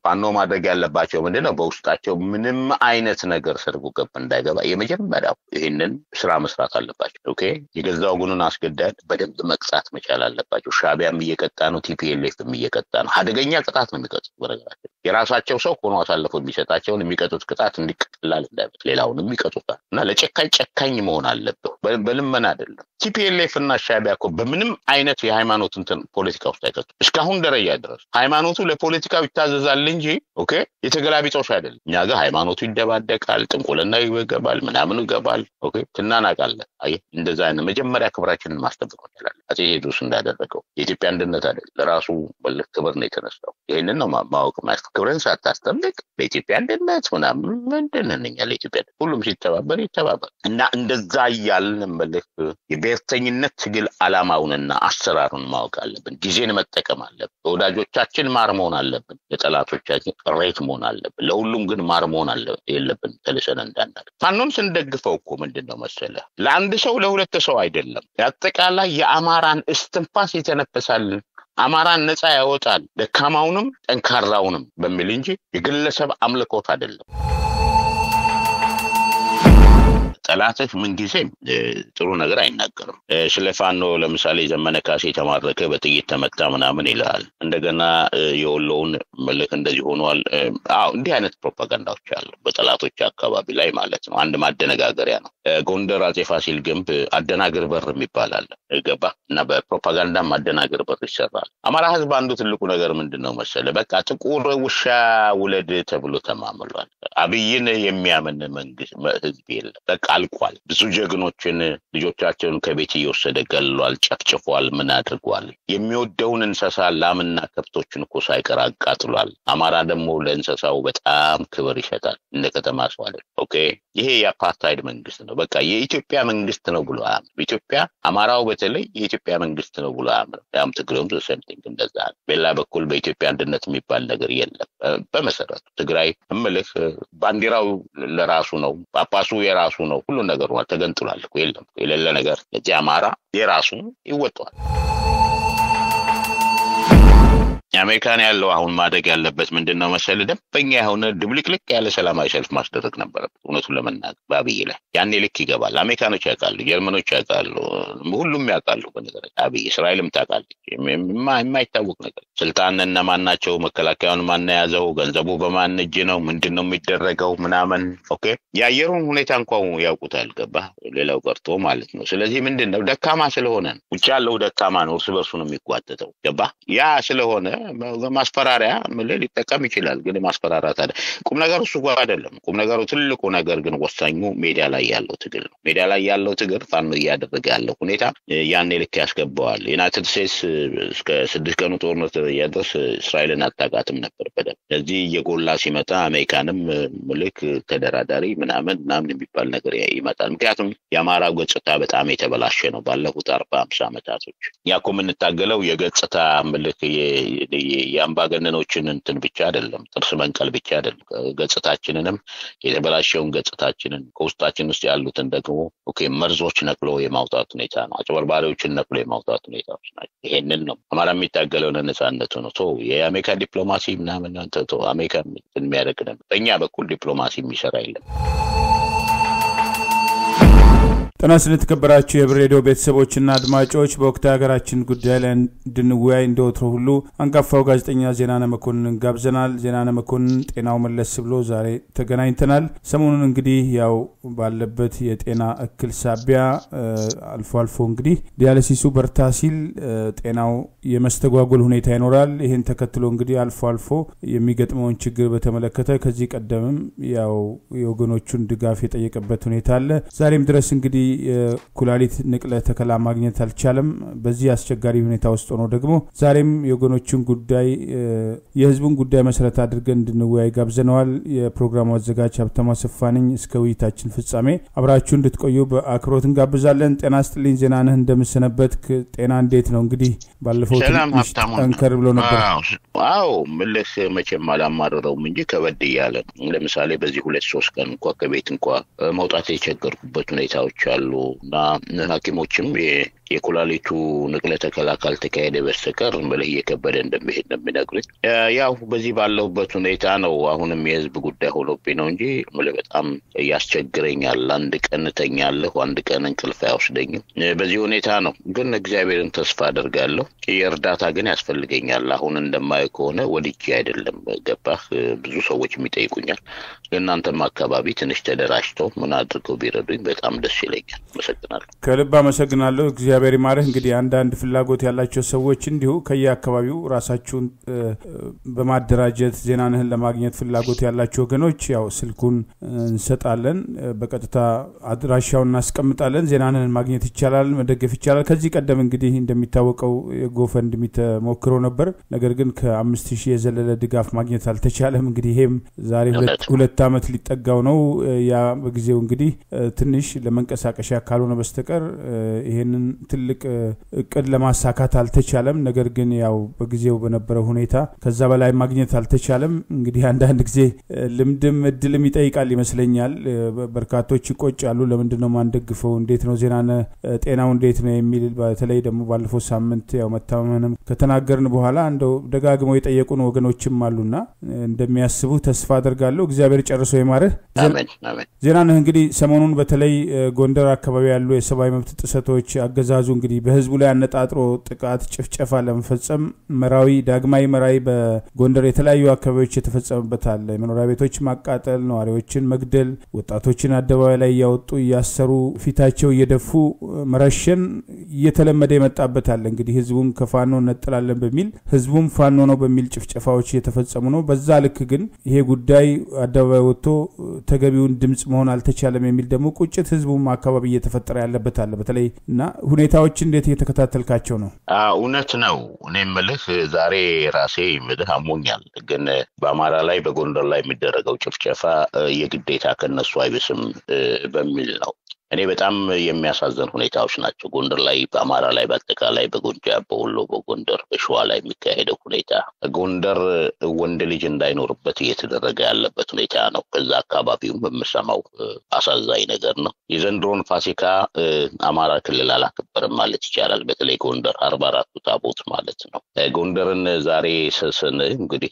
ፋኖ ማድረግ ያለባቸው ምንድን ነው? በውስጣቸው ምንም አይነት ነገር ሰርጎ ገብ እንዳይገባ የመጀመሪያው ይህንን ስራ መስራት አለባቸው። ኦኬ የገዛ ወገኑን አስገዳድ በደንብ መቅጣት መቻል አለባቸው። ሻቢያም እየቀጣ ነው፣ ቲፒኤልኤፍም እየቀጣ ነው። አደገኛ ቅጣት ነው የሚቀጡት። በነገራቸው የራሳቸው ሰው ሆኖ አሳልፎ የሚሰጣቸውን የሚቀጡት ቅጣት እንዲቀላል እንዳይበት ሌላውንም ይቀጡታል። እና ለጨካኝ ጨካኝ መሆን አለብህ፣ በልመና አይደለም። ቲፒኤልኤፍ እና ሻቢያ እኮ በምንም አይነት የሃይማኖት እንትን ፖለቲካ ውስጥ አይቀጡም። እስካሁን ደረጃ ድረስ ሃይማኖቱ ለፖለቲካው ይታዘዛል እንጂ ኦኬ የተገላቢጦሽ አይደለም። እኛ ጋር ሃይማኖቱ ይደባደቃል፣ ጥንቁልና ይገባል፣ ምናምን ይገባል። ኦኬ ትናናቃለን። አየህ እንደዛ አይነት መጀመሪያ ክብራችንን ማስጠበቅ እንችላለን። አፄ ቴዎድሮስ እንዳደረገው የኢትዮጵያ አንድነት አይደል ለራሱ በልህ ክብር ነው የተነሳው። ይህንን ነው ማወቅ ማለት። ክብርን ሳታስጠብቅ ለኢትዮጵያ አንድነት ምናምን ምንድን እኛ ለኢትዮጵያ ሁሉም ሲተባበር ይተባበር እና እንደዛ እያልን መልክ የብሔርተኝነት ትግል አላማውንና አሰራሩን ማወቅ አለብን። ጊዜን መጠቀም አለብን። ለወዳጆቻችን ማር መሆን አለብን። ለጠላቶቻችን ሬት መሆን አለብን። ለሁሉም ግን ማር መሆን የለብን። ተልሰን እንዳናል ፋኖን ስንደግፈው እኮ ምንድን ነው መሰለ ለአንድ ሰው ለሁለት ሰው አይደለም። አጠቃላይ የአማራን እስትንፋስ የተነፈሳልን አማራን ነፃ ያወጣል ደካማውንም ጠንካራውንም በሚል እንጂ የግለሰብ አምልኮት አይደለም። ጠላትህ ምንጊዜም ጥሩ ነገር አይናገርም። ስለ ፋኖ ለምሳሌ ዘመነ ካሴ የተማረከ በጥይት ተመታ ምናምን ይልሃል። እንደገና የወሎውን መልክ እንደዚህ ሆኗል። አዎ እንዲህ አይነት ፕሮፓጋንዳዎች አሉ በጠላቶች አካባቢ ላይ ማለት ነው። አንድ ማደነጋገሪያ ነው። ጎንደር አፄ ፋሲል ግንብ አደናግር በር የሚባል አለ ገባ እና በፕሮፓጋንዳም አደናግር በር ይሰራል። አማራ ህዝብ አንዱ ትልቁ ነገር ምንድን ነው መሰለ በቃ ጥቁር ውሻ ውለድ ተብሎ ተማምሏል። አብይን የሚያምን መንግስት ህዝብ የለም። በቃ አልቋል። ብዙ ጀግኖችን ልጆቻቸውን ከቤት እየወሰደ ገሏል፣ ጨፍጭፏል፣ ምን አድርጓል። የሚወደውን እንስሳ ላምና ከብቶችን እኮ ሳይቀር አቃጥሏል። አማራ ደግሞ ለእንስሳው በጣም ክብር ይሰጣል። እንደ ከተማ ሰው አይደል። ኦኬ ይሄ የአፓርታይድ መንግስት ነው። በቃ የኢትዮጵያ መንግስት ነው ብሎ አያምንም። ኢትዮጵያ አማራው በተለይ የኢትዮጵያ መንግስት ነው ብሎ አያምንም። ያም ትግሬውም ሰምቲንግ እንደዛ ነው። በሌላ በኩል በኢትዮጵያ አንድነት የሚባል ነገር የለም። በመሰረቱ ትግራይ እምልህ ባንዲራው ለራሱ ነው፣ ጳጳሱ የራሱ ነው፣ ሁሉ ነገሩ ተገንጥሏል። የለም የሌለ ነገር እዚህ አማራ የራሱ ይወጣዋል። አሜሪካን ያለው አሁን ማደግ ያለበት ምንድን ነው መሰል ደንበኛ የሆነ ድብልቅልቅ ያለ ሰላማዊ ሰልፍ ማስደረግ ነበረበት። እውነቱን ለመናገር በአብይ ላይ ያኔ ልክ ይገባል። አሜሪካኖች ያውቃሉ፣ ጀርመኖች ያውቃሉ፣ ሁሉም ያውቃሉ። በነገራችን አብይ እስራኤልም ታውቃለች። የማይታወቅ ነገር ስልጣን እነማን ናቸው? መከላከያውን ማን የያዘው? ገንዘቡ በማን እጅ ነው? ምንድን ነው የሚደረገው? ምናምን ኦኬ። የአየሩን ሁኔታ እንኳ ያውቁታል። ገባ ሌላው ቀርቶ ማለት ነው። ስለዚህ ምንድን ነው ደካማ ስለሆነ ውጭ ያለው ደካማ ነው፣ እርስ በርሱ ነው የሚጓተተው። ገባ ያ ስለሆነ ማስፈራሪያ ምልህ ሊጠቀም ይችላል። ግን ማስፈራራት አለ። ቁም ነገሩ እሱ ጋር አይደለም። ቁም ነገሩ ትልቁ ነገር ግን ወሳኙ ሜዳ ላይ ያለው ትግል ነው። ሜዳ ላይ ያለው ትግል ፋኖ እያደረገ ያለው ሁኔታ ያኔ ልክ ያስገባዋል። ዩናይትድ ስቴትስ እስከ ስድስት ቀኑ ጦርነት ደረጃ ድረስ እስራኤልን አታውቃትም ነበር በደንብ። ስለዚህ እየጎላ ሲመጣ አሜሪካንም ምልክ ተደራዳሪ ምናምን ምናምን የሚባል ነገር ይመጣል። ምክንያቱም የአማራው ገጽታ በጣም የተበላሸ ነው ባለፉት አርባ አምሳ ዓመታቶች ያኮ የምንታገለው የገጽታ ምልክ የአምባገነኖችን እንትን ብቻ አይደለም፣ ጥርስ መንቀል ብቻ አይደለም። ገጽታችንንም የተበላሸውን ገጽታችንን ከውስጣችን ውስጥ ያሉትን ደግሞ ኦኬ መርዞች ነቅሎ የማውጣት ሁኔታ ነው። አጭበርባሪዎችን ነቅሎ የማውጣት ሁኔታዎች ናቸው። ይሄንን ነው አማራ የሚታገለው ነጻነቱ ነው። ቶ የአሜሪካ ዲፕሎማሲ ምናምን ቶ አሜሪካ የሚያደርግ ነው። በእኛ በኩል ዲፕሎማሲ የሚሰራ የለም። ጤና ስለተከበራችሁ የህብር ሬዲዮ ቤተሰቦችና አድማጮች በወቅታዊ ሀገራችን ጉዳይ ላይ እንድንወያይ እንደወትሮ ሁሉ አንጋፋው ጋዜጠኛ ዜናነ መኮንን ጋብዘናል። ዜናነ መኮንን ጤናው መለስ ብሎ ዛሬ ተገናኝተናል። ሰሞኑን እንግዲህ ያው ባለበት የጤና እክል ሳቢያ አልፎ አልፎ እንግዲህ ዲያሊሲሱ በርታ ሲል ጤናው የመስተጓጎል ሁኔታ ይኖራል። ይህን ተከትሎ እንግዲህ አልፎ አልፎ የሚገጥመውን ችግር በተመለከተ ከዚህ ቀደምም ያው የወገኖቹን ድጋፍ የጠየቀበት ሁኔታ አለ። ዛሬም ድረስ እንግዲህ የኩላሊት ንቅለ ተከላ ማግኘት አልቻለም። በዚህ አስቸጋሪ ሁኔታ ውስጥ ሆኖ ደግሞ ዛሬም የወገኖችን ጉዳይ የህዝቡን ጉዳይ መሰረት አድርገን እንድንወያይ ጋብዘነዋል። የፕሮግራሙ አዘጋጅ ሀብታሙ አሰፋ ነኝ። እስከ ውይይታችን ፍጻሜ አብራችሁ እንድትቆዩ በአክብሮት እንጋብዛለን። ጤና ስጥልኝ ዜናነህ፣ እንደምሰነበት ጤና እንዴት ነው? እንግዲህ ባለፈው ትንሽ ጠንከር ብሎ ነበር። አዎ ምልህ መቼም አላማርረውም እንጂ ከበድ እያለ ነው። ለምሳሌ በዚህ ሁለት ሶስት ቀን እንኳ ከቤት እንኳ መውጣት የቸገርኩበት ሁኔታዎች አሉ እና ሐኪሞችም የኩላሊቱ ንቅለ ተከላ ካልተካሄደ በስተቀር ምልህ እየከበደ እንደሚሄድ ነው የሚነግሩኝ። ያው በዚህ ባለሁበት ሁኔታ ነው አሁንም የህዝብ ጉዳይ ሆኖብኝ ነው እንጂ ምልህ በጣም ያስቸግረኛል። አንድ ቀን እተኛለሁ፣ አንድ ቀን እንቅልፍ አይወስደኝም። በዚህ ሁኔታ ነው። ግን እግዚአብሔርን ተስፋ አደርጋለሁ። የእርዳታ ግን ያስፈልገኛል። አሁን እንደማየው ከሆነ ወድጄ አይደለም ገባህ። ብዙ ሰዎች የሚጠይቁኛል። ለእናንተም አካባቢ ትንሽ ተደራጅተው ምን አድርገው ቢረዱኝ በጣም ደስ ይለኛል። አመሰግናለሁ። ከልብ አመሰግናለሁ። እግዚአብሔር ይማርህ። እንግዲህ አንዳንድ ፍላጎት ያላቸው ሰዎች እንዲሁ ከየአካባቢው ራሳችሁን በማደራጀት ዜናንህን ለማግኘት ፍላጎት ያላቸው ወገኖች ያው ስልኩን እንሰጣለን። በቀጥታ አድራሻውን እናስቀምጣለን። ዜናንህን ማግኘት ይቻላል፣ መደገፍ ይቻላል። ከዚህ ቀደም እንግዲህ እንደሚታወቀው የጎፈንድሚ ተሞክሮ ነበር። ነገር ግን ከአምስት ሺህ የዘለለ ድጋፍ ማግኘት አልተቻለም። እንግዲህ ይሄም ዛሬ ሁለት ዓመት ሊጠጋው ነው። ያ በጊዜው እንግዲህ ትንሽ ለመንቀሳቀሻ ካልሆነ በስተቀር ይሄንን ትልቅ እቅድ ለማሳካት አልተቻለም። ነገር ግን ያው በጊዜው በነበረው ሁኔታ ከዛ በላይ ማግኘት አልተቻለም። እንግዲህ አንዳንድ ጊዜ ልምድም እድልም ይጠይቃል ይመስለኛል። በርካቶች ይቆጫሉ። ለምንድን ነው ማንደግፈው? እንዴት ነው ዜናነ ጤናው እንዴት ነው የሚል በተለይ ደግሞ ባለፈው ሳምንት ያው መታመምንም ከተናገርን በኋላ እንደው ደጋግመው የጠየቁን ወገኖችም አሉና እንደሚያስቡ ተስፋ አደርጋለሁ። እግዚአብሔር ጨርሶ ይማርህ። ዜናነህ እንግዲህ ሰሞኑን በተለይ ጎንደር አካባቢ ያሉ የሰብአዊ መብት ጥሰቶች አገዛዙ እንግዲህ በህዝቡ ላይ አነጣጥሮ ጥቃት፣ ጭፍጨፋ ለመፈጸም መራዊ ዳግማዊ መራዊ በጎንደር የተለያዩ አካባቢዎች የተፈጸመበት አለ። የመኖሪያ ቤቶች ማቃጠል፣ ነዋሪዎችን መግደል፣ ወጣቶችን አደባባይ ላይ እያወጡ እያሰሩ ፊታቸው እየደፉ መረሸን እየተለመደ የመጣበት አለ። እንግዲህ ህዝቡን ከፋኖ እነጥላለን በሚል ህዝቡም ፋኖ ነው በሚል ጭፍጨፋዎች እየተፈጸሙ ነው። በዛ ልክ ግን ይሄ ጉዳይ አደባባይ ወጥቶ ተገቢውን ድምፅ መሆን አልተቻለም የሚል ደግሞ ቁጭት ህዝቡም አካባቢ እየተፈጠረ ያለበት አለ። በተለይ እና ሁኔታዎች እንዴት እየተከታተልካቸው ነው? እውነት ነው። እኔ ምልህ ዛሬ ራሴ ምልህ አሞኛል። ግን በአማራ ላይ በጎንደር ላይ የሚደረገው ጭፍጨፋ የግዴታ ከነሱ አይብስም በሚል ነው። እኔ በጣም የሚያሳዝን ሁኔታዎች ናቸው። ጎንደር ላይ፣ በአማራ ላይ፣ በአጠቃላይ በጎጃም፣ በወሎ፣ በጎንደር፣ በሸዋ ላይ የሚካሄደው ሁኔታ ጎንደር ወንድ ልጅ እንዳይኖርበት እየተደረገ ያለበት ሁኔታ ነው። ከዛ አካባቢውም የምሰማው አሳዛኝ ነገር ነው። የዘንድሮን ፋሲካ አማራ ክልል አላከበርም ማለት ይቻላል። በተለይ ጎንደር አርባ አራቱ ታቦት ማለት ነው። ጎንደርን ዛሬ ስስን እንግዲህ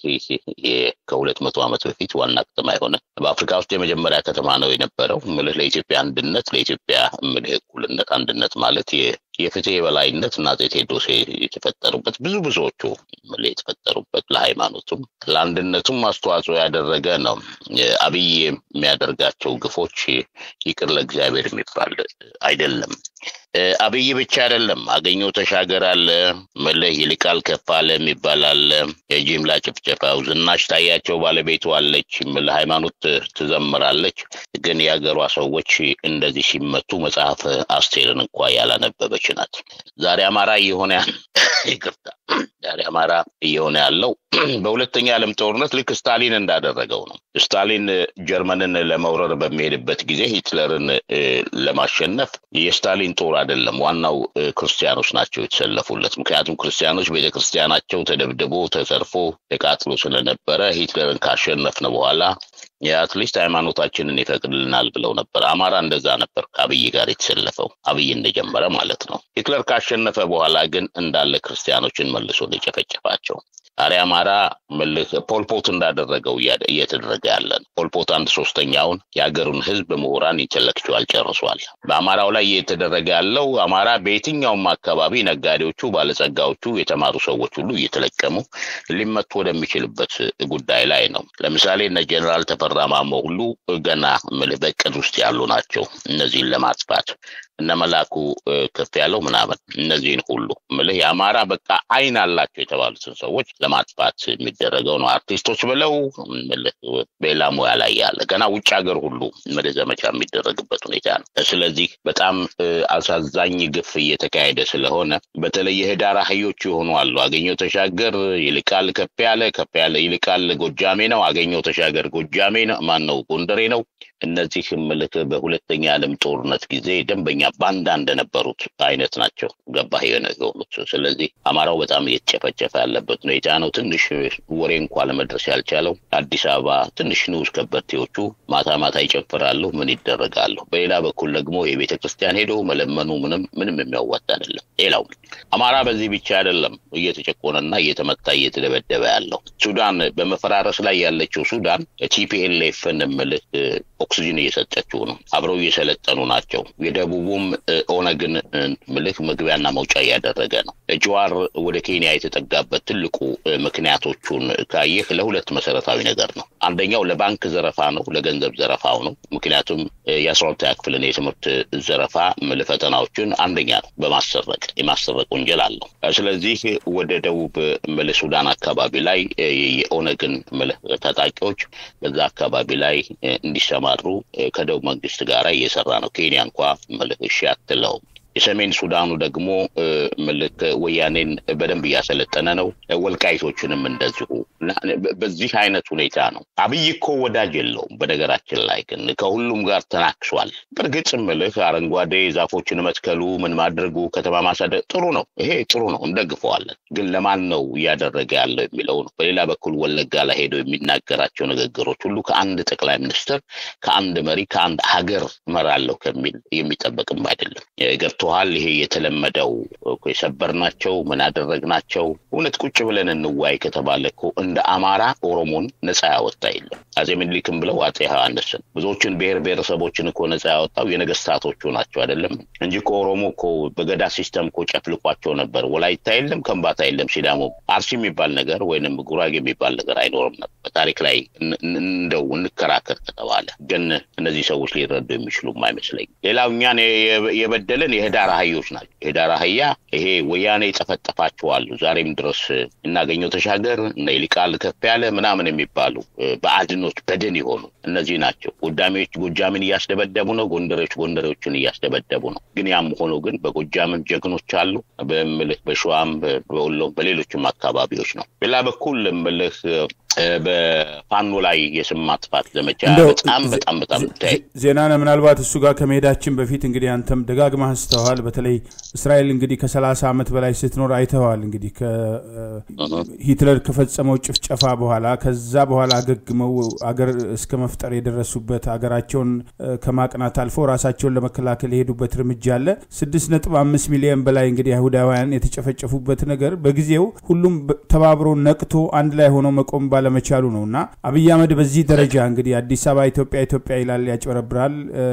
ከሁለት መቶ ዓመት በፊት ዋና ከተማ የሆነ በአፍሪካ ውስጥ የመጀመሪያ ከተማ ነው የነበረው ምልህ ለኢትዮጵያ አንድነት ለኢትዮጵያ ምልህ እኩልነት አንድነት ማለት የፍትህ የበላይነት እና አፄ ቴዎድሮስ የተፈጠሩበት ብዙ ብዙዎቹ የተፈጠሩበት ለሃይማኖቱም ለአንድነቱም አስተዋጽኦ ያደረገ ነው። አብይ የሚያደርጋቸው ግፎች ይቅር ለእግዚአብሔር የሚባል አይደለም። አብይ ብቻ አይደለም። አገኘው ተሻገር አለ፣ መለህ ይልቃል ከፍ አለ የሚባል አለ። የጅምላ ጭፍጨፋው ዝናሽ ታያቸው ባለቤቱ አለች፣ ምለ ሃይማኖት ትዘምራለች። ግን የሀገሯ ሰዎች እንደዚህ ሲመቱ መጽሐፍ አስቴርን እንኳ ያላነበበች ናት። ዛሬ አማራ እየሆነ ይቅርታ፣ ዛሬ አማራ እየሆነ ያለው በሁለተኛ ዓለም ጦርነት ልክ ስታሊን እንዳደረገው ነው። ስታሊን ጀርመንን ለመውረር በሚሄድበት ጊዜ ሂትለርን ለማሸነፍ የስታሊን ጦር አይደለም ዋናው ክርስቲያኖች ናቸው የተሰለፉለት። ምክንያቱም ክርስቲያኖች ቤተ ክርስቲያናቸው ተደብድቦ ተዘርፎ ተቃጥሎ ስለነበረ ሂትለርን ካሸነፍን በኋላ የአትሊስት ሃይማኖታችንን ይፈቅድልናል ብለው ነበር። አማራ እንደዛ ነበር ከአብይ ጋር የተሰለፈው አብይ እንደጀመረ ማለት ነው። ሂትለር ካሸነፈ በኋላ ግን እንዳለ ክርስቲያኖችን መልሶ ሊጨፈጨፋቸው ዛሬ አማራ ምልህ ፖልፖት እንዳደረገው እየተደረገ ያለ ነው። ፖልፖት አንድ ሶስተኛውን የሀገሩን ህዝብ ምሁራን ኢንተሌክቹዋል ጨርሷል። በአማራው ላይ እየተደረገ ያለው አማራ በየትኛውም አካባቢ ነጋዴዎቹ፣ ባለጸጋዎቹ፣ የተማሩ ሰዎች ሁሉ እየተለቀሙ ሊመቱ ወደሚችልበት ጉዳይ ላይ ነው። ለምሳሌ እነ ጀኔራል ተፈራ ማሞ ሁሉ ገና ምልህ በእቅድ ውስጥ ያሉ ናቸው እነዚህን ለማጥፋት እነ መላኩ ከፍ ያለው ምናምን እነዚህን ሁሉ ምልህ የአማራ በቃ አይን አላቸው የተባሉትን ሰዎች ለማጥፋት የሚደረገው ነው። አርቲስቶች ብለው ምልህ በሌላ ሙያ ላይ ያለ ገና ውጭ ሀገር ሁሉ ምልህ ዘመቻ የሚደረግበት ሁኔታ ነው። ስለዚህ በጣም አሳዛኝ ግፍ እየተካሄደ ስለሆነ በተለይ የህዳር አህዮች የሆኑ አሉ። አገኘው ተሻገር ይልቃል ከፍ ያለ ከፍ ያለ ይልቃል ጎጃሜ ነው። አገኘው ተሻገር ጎጃሜ ነው። ማን ነው ጎንደሬ ነው። እነዚህ ምልክ በሁለተኛ ዓለም ጦርነት ጊዜ ደንበኛ ባንዳ እንደነበሩት አይነት ናቸው። ገባህ የሆኑት። ስለዚህ አማራው በጣም እየተጨፈጨፈ ያለበት ሁኔታ ነው። ትንሽ ወሬ እንኳ ለመድረስ ያልቻለው አዲስ አበባ ትንሽ ንዑስ ከበርቴዎቹ ማታ ማታ ይጨፍራሉ። ምን ይደረጋሉ? በሌላ በኩል ደግሞ የቤተ ክርስቲያን ሄዶ መለመኑ ምንም ምንም የሚያዋጣ አይደለም። ሌላው አማራ በዚህ ብቻ አይደለም እየተጨቆነና እየተመታ እየተደበደበ ያለው ሱዳን በመፈራረስ ላይ ያለችው ሱዳን ቲፒኤልኤፍን ምልህ ኦክሲጅን እየሰጠችው ነው። አብረው እየሰለጠኑ ናቸው። የደቡቡም ኦነግን ምልክ መግቢያና መውጫ እያደረገ ነው። ጀዋር ወደ ኬንያ የተጠጋበት ትልቁ ምክንያቶቹን ካየህ ለሁለት መሰረታዊ ነገር ነው። አንደኛው ለባንክ ዘረፋ ነው፣ ለገንዘብ ዘረፋው ነው። ምክንያቱም የአስራ ሁለተኛ ክፍልን የትምህርት ዘረፋ ምል ፈተናዎችን አንደኛ ነው በማሰረቅ የማሰረቅ ወንጀል አለው። ስለዚህ ወደ ደቡብ ምል ሱዳን አካባቢ ላይ የኦነግን ምል ታጣቂዎች በዛ አካባቢ ላይ እንዲሰማሩ ከደቡብ መንግስት ጋር እየሰራ ነው። ኬንያ እንኳ ምልህ እሺ አትለውም። የሰሜን ሱዳኑ ደግሞ ምልክ ወያኔን በደንብ እያሰለጠነ ነው። ወልቃይቶችንም እንደዚሁ። በዚህ አይነት ሁኔታ ነው። አብይ እኮ ወዳጅ የለውም። በነገራችን ላይ ግን ከሁሉም ጋር ተናክሷል። በእርግጥ ምልህ አረንጓዴ ዛፎችን መትከሉ ምን ማድረጉ ከተማ ማሳደግ ጥሩ ነው። ይሄ ጥሩ ነው፣ እንደግፈዋለን። ግን ለማን ነው እያደረገ ያለው የሚለው ነው። በሌላ በኩል ወለጋ ላይ ሄደው የሚናገራቸው ንግግሮች ሁሉ ከአንድ ጠቅላይ ሚኒስትር፣ ከአንድ መሪ፣ ከአንድ ሀገር እመራለሁ ከሚል የሚጠበቅም አይደለም። ገብቶሃል? ይሄ የተለመደው የሰበርናቸው ምን አደረግናቸው። እውነት ቁጭ ብለን እንዋይ ከተባለ እኮ እንደ አማራ ኦሮሞን ነፃ ያወጣ የለም። አጼ ምኒልክም ብለው አጼ ዮሐንስን ብዙዎችን ብሔር ብሔረሰቦችን እኮ ነፃ ያወጣው የነገስታቶቹ ናቸው አይደለም እንጂ እኮ ኦሮሞ እኮ በገዳ ሲስተም እኮ ጨፍልቋቸው ነበር። ወላይታ የለም፣ ከምባታ የለም፣ ሲዳሞ፣ አርሲ የሚባል ነገር ወይንም ጉራጌ የሚባል ነገር አይኖርም ነበር። በታሪክ ላይ እንደው እንከራከር ከተባለ ግን እነዚህ ሰዎች ሊረዱ የሚችሉም አይመስለኝም። ሌላው እኛን የበደለን የህዳር አህዮች ናቸው። የህዳር አህያ ይሄ ወያኔ ጠፈጠፋቸዋሉ። ዛሬም ድረስ እናገኘው ተሻገር እነ ይልቃል ከፍ ያለ ምናምን የሚባሉ በአድኖች በድን የሆኑ እነዚህ ናቸው። ጎጃሜዎች ጎጃምን እያስደበደቡ ነው። ጎንደሬዎች ጎንደሬዎችን እያስደበደቡ ነው። ግን ያም ሆኖ ግን በጎጃምም ጀግኖች አሉ። በምልህ በሸዋም በወሎም በሌሎችም አካባቢዎች ነው። ሌላ በኩል ምልህ በፋኖ ላይ የስም ማጥፋት ዘመቻ በጣም በጣም በጣም ዜናነ ምናልባት እሱ ጋር ከመሄዳችን በፊት እንግዲህ አንተም ደጋግመህ አንስተዋል። በተለይ እስራኤል እንግዲህ ከሰላሳ ዓመት በላይ ስትኖር አይተዋል። እንግዲህ ሂትለር ከፈጸመው ጭፍጨፋ በኋላ ከዛ በኋላ አገግመው አገር እስከ መፍጠር የደረሱበት አገራቸውን ከማቅናት አልፎ ራሳቸውን ለመከላከል የሄዱበት እርምጃ አለ። ስድስት ነጥብ አምስት ሚሊዮን በላይ እንግዲህ አይሁዳውያን የተጨፈጨፉበት ነገር በጊዜው ሁሉም ተባብሮ ነቅቶ አንድ ላይ ሆኖ መቆም ባለመቻሉ ነው እና አብይ አህመድ በዚህ ደረጃ እንግዲህ አዲስ አበባ ኢትዮጵያ ኢትዮጵያ ይላል፣ ያጭበረብራል።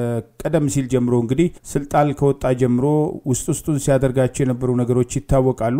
ቀደም ሲል ጀምሮ እንግዲህ ስልጣን ከወጣ ጀምሮ ውስጥ ውስጡን ሲያደርጋቸው የነበሩ ነገሮች ይታወቃሉ።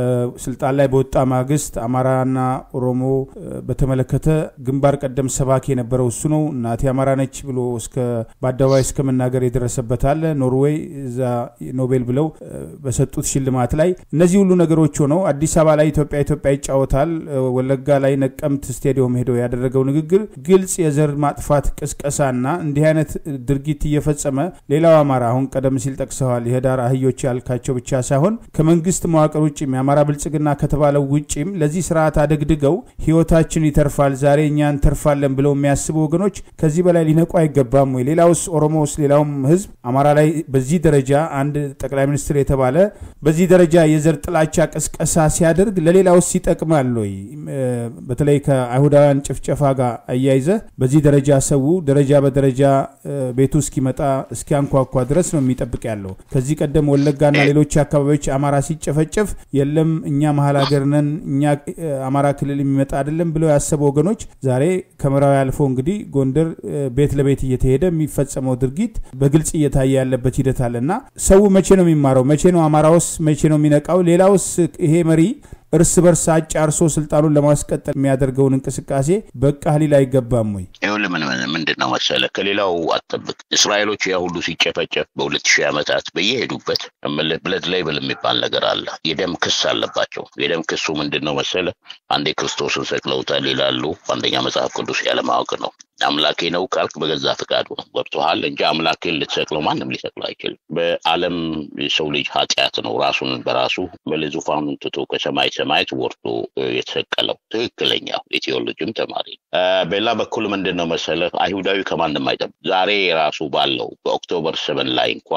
ስልጣን ላይ በወጣ ማግስት አማራና ኦሮሞ በተመለከተ ግንባር ቀደም ሰባኪ የነበረው እሱ ነው። እናቴ አማራ ነች ብሎ እስከ በአደባባይ እስከ መናገር የደረሰበት አለ። ኖርዌይ እዛ ኖቤል ብለው በሰጡት ሽልማት ላይ እነዚህ ሁሉ ነገሮች ሆነው አዲስ አበባ ላይ ኢትዮጵያ ኢትዮጵያ ይጫወታል። ወለጋ ላይ ነቀምት ስቴዲየም ሄዶ ያደረገው ንግግር ግልጽ የዘር ማጥፋት ቅስቀሳና እንዲህ አይነት ድርጊት እየፈጸመ ሌላው አማራ አሁን ቀደም ሲል ጠቅሰዋል። የህዳር አህዮች ያልካቸው ብቻ ሳይሆን ከመንግስት መዋቅር ውጭም የአማራ ብልጽግና ከተባለው ውጭም ለዚህ ስርዓት አደግድገው ህይወታችን ይተርፋል፣ ዛሬ እኛ እንተርፋለን ብለው የሚያስቡ ወገኖች ከዚህ በላይ ሊነቁ አይገባም ወይ? ሌላውስ ኦሮሞስ፣ ሌላውም ህዝብ አማራ ላይ በዚህ ደረጃ አንድ ጠቅላይ ሚኒስትር የተባለ በዚህ ደረጃ የዘር ጥላቻ ቅስቀሳ ሲያደርግ ለሌላውስ ይጠቅማል ወይ? በተለይ ከአይሁዳውያን ጭፍጨፋ ጋር አያይዘ በዚህ ደረጃ ሰው ደረጃ በደረጃ ቤቱ እስኪመጣ እስኪያንኳኳ ድረስ ነው የሚጠብቅ ያለው። ከዚህ ቀደም ወለጋና ሌሎች አካባቢዎች አማራ ሲጨፈጨፍ የለም እኛ መሀል ሀገር ነን እኛ አማራ ክልል የሚመጣ አይደለም ብለው ያሰቡ ወገኖች ዛሬ ከምዕራዊ አልፎ እንግዲህ ጎንደር ቤት ለቤት እየተሄደ የሚፈጸመው ድርጊት በግልጽ እየታየ ያለበት ሂደት አለ እና ሰው መቼ ነው የሚማረው? መቼ ነው አማራውስ መቼ ነው የሚነቃው? ሌላውስ ይሄ መሪ እርስ በርስ አጫርሶ ስልጣኑን ለማስቀጠል የሚያደርገውን እንቅስቃሴ በቃ ሊል አይገባም ወይ? ይኸውልህ ምን ምንድን ነው መሰለህ፣ ከሌላው አጠብቅ። እስራኤሎች ያ ሁሉ ሲጨፈጨፍ በሁለት ሺህ ዓመታት በየሄዱበት ብለድ ሌብል የሚባል ነገር አለ። የደም ክስ አለባቸው። የደም ክሱ ምንድን ነው መሰለህ፣ አንዴ ክርስቶስን ሰቅለውታል ይላሉ። አንደኛ መጽሐፍ ቅዱስ ያለማወቅ ነው። አምላኬ ነው ካልክ በገዛ ፍቃዱ ነው ገብቶሃል እንጂ አምላኬን ልትሰቅለው ማንም ሊሰቅለው አይችልም። በዓለም የሰው ልጅ ኃጢአት ነው ራሱን በራሱ በዙፋኑን ትቶ ከሰማይ ሰማያት ወርዶ የተሰቀለው ትክክለኛው የቴዎሎጂም ተማሪ ነው። በሌላ በኩል ምንድን ነው መሰለህ አይሁዳዊ ከማንም አይጠብቅ። ዛሬ ራሱ ባለው በኦክቶበር ሰቨን ላይ እንኳ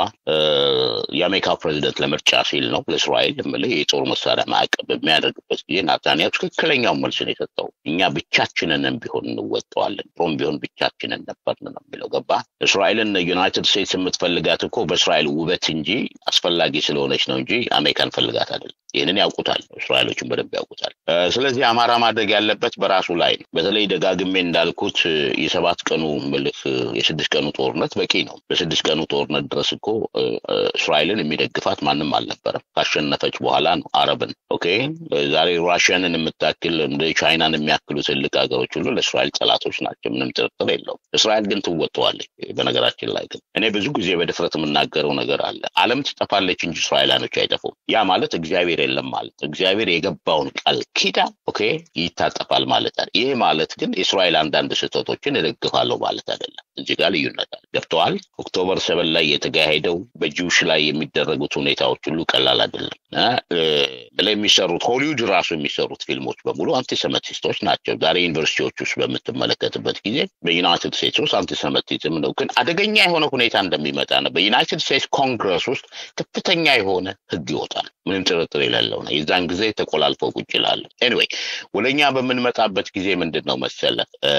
የአሜሪካ ፕሬዚደንት ለምርጫ ሲል ነው ለእስራኤል የምልህ የጦር መሳሪያ ማዕቀብ በሚያደርግበት ጊዜ ናታንያሁ ትክክለኛው መልስ ነው የሰጠው። እኛ ብቻችንንም ቢሆን እንወጠዋለን፣ ሮም ቢሆን ብቻችንን ነበርን ነው የሚለው። ገባ እስራኤልን ዩናይትድ ስቴትስ የምትፈልጋት እኮ በእስራኤል ውበት እንጂ አስፈላጊ ስለሆነች ነው እንጂ አሜሪካን ፈልጋት አይደለም። ይህንን ያውቁታል፣ እስራኤሎችን በደንብ ያውቁታል። ስለዚህ አማራ ማድረግ ያለበት በራሱ ላይ ነው። በተለይ ደጋግሜ እንዳልኩት የሰባት ቀኑ ምልህ የስድስት ቀኑ ጦርነት በቂ ነው። በስድስት ቀኑ ጦርነት ድረስ እኮ እስራኤልን የሚደግፋት ማንም አልነበረም። ካሸነፈች በኋላ ነው አረብን። ኦኬ ዛሬ ራሽያንን የምታክል እንደ ቻይናን የሚያክሉ ትልቅ ሀገሮች ሁሉ ለእስራኤል ጠላቶች ናቸው። ምንም ጥርጥር የለውም። እስራኤል ግን ትወጠዋለች። በነገራችን ላይ ግን እኔ ብዙ ጊዜ በድፍረት የምናገረው ነገር አለ። ዓለም ትጠፋለች እንጂ እስራኤላኖች አይጠፉም። ያ ማለት እግዚአብሔር የለም ማለት እግዚአብሔር የገባውን ቃል ኪዳን ኦኬ ይታጠፋል ማለት አለ። ይህ ማለት ግን የእስራኤል አንዳንድ ስህተቶችን እደግፋለሁ ማለት አይደለም። እዚህ ጋር ልዩነት አለ። ገብተዋል። ኦክቶበር ሰበን ላይ የተካሄደው በጂውሽ ላይ የሚደረጉት ሁኔታዎች ሁሉ ቀላል አይደለም። ላይ የሚሰሩት ሆሊውድ ራሱ የሚሰሩት ፊልሞች በሙሉ አንቲሰመቲስቶች ናቸው። ዛሬ ዩኒቨርሲቲዎች ውስጥ በምትመለከትበት ጊዜ በዩናይትድ ስቴትስ ውስጥ አንቲሰመቲዝም ነው፣ ግን አደገኛ የሆነ ሁኔታ እንደሚመጣ ነው። በዩናይትድ ስቴትስ ኮንግረስ ውስጥ ከፍተኛ የሆነ ህግ ይወጣል። ምንም ጥርጥር የሌለው ነው። የዛን ጊዜ ተቆላልፈው ቁጭ ይላሉ። ኤኒዌይ ወደ እኛ በምንመጣበት ጊዜ ምንድን ነው መሰለ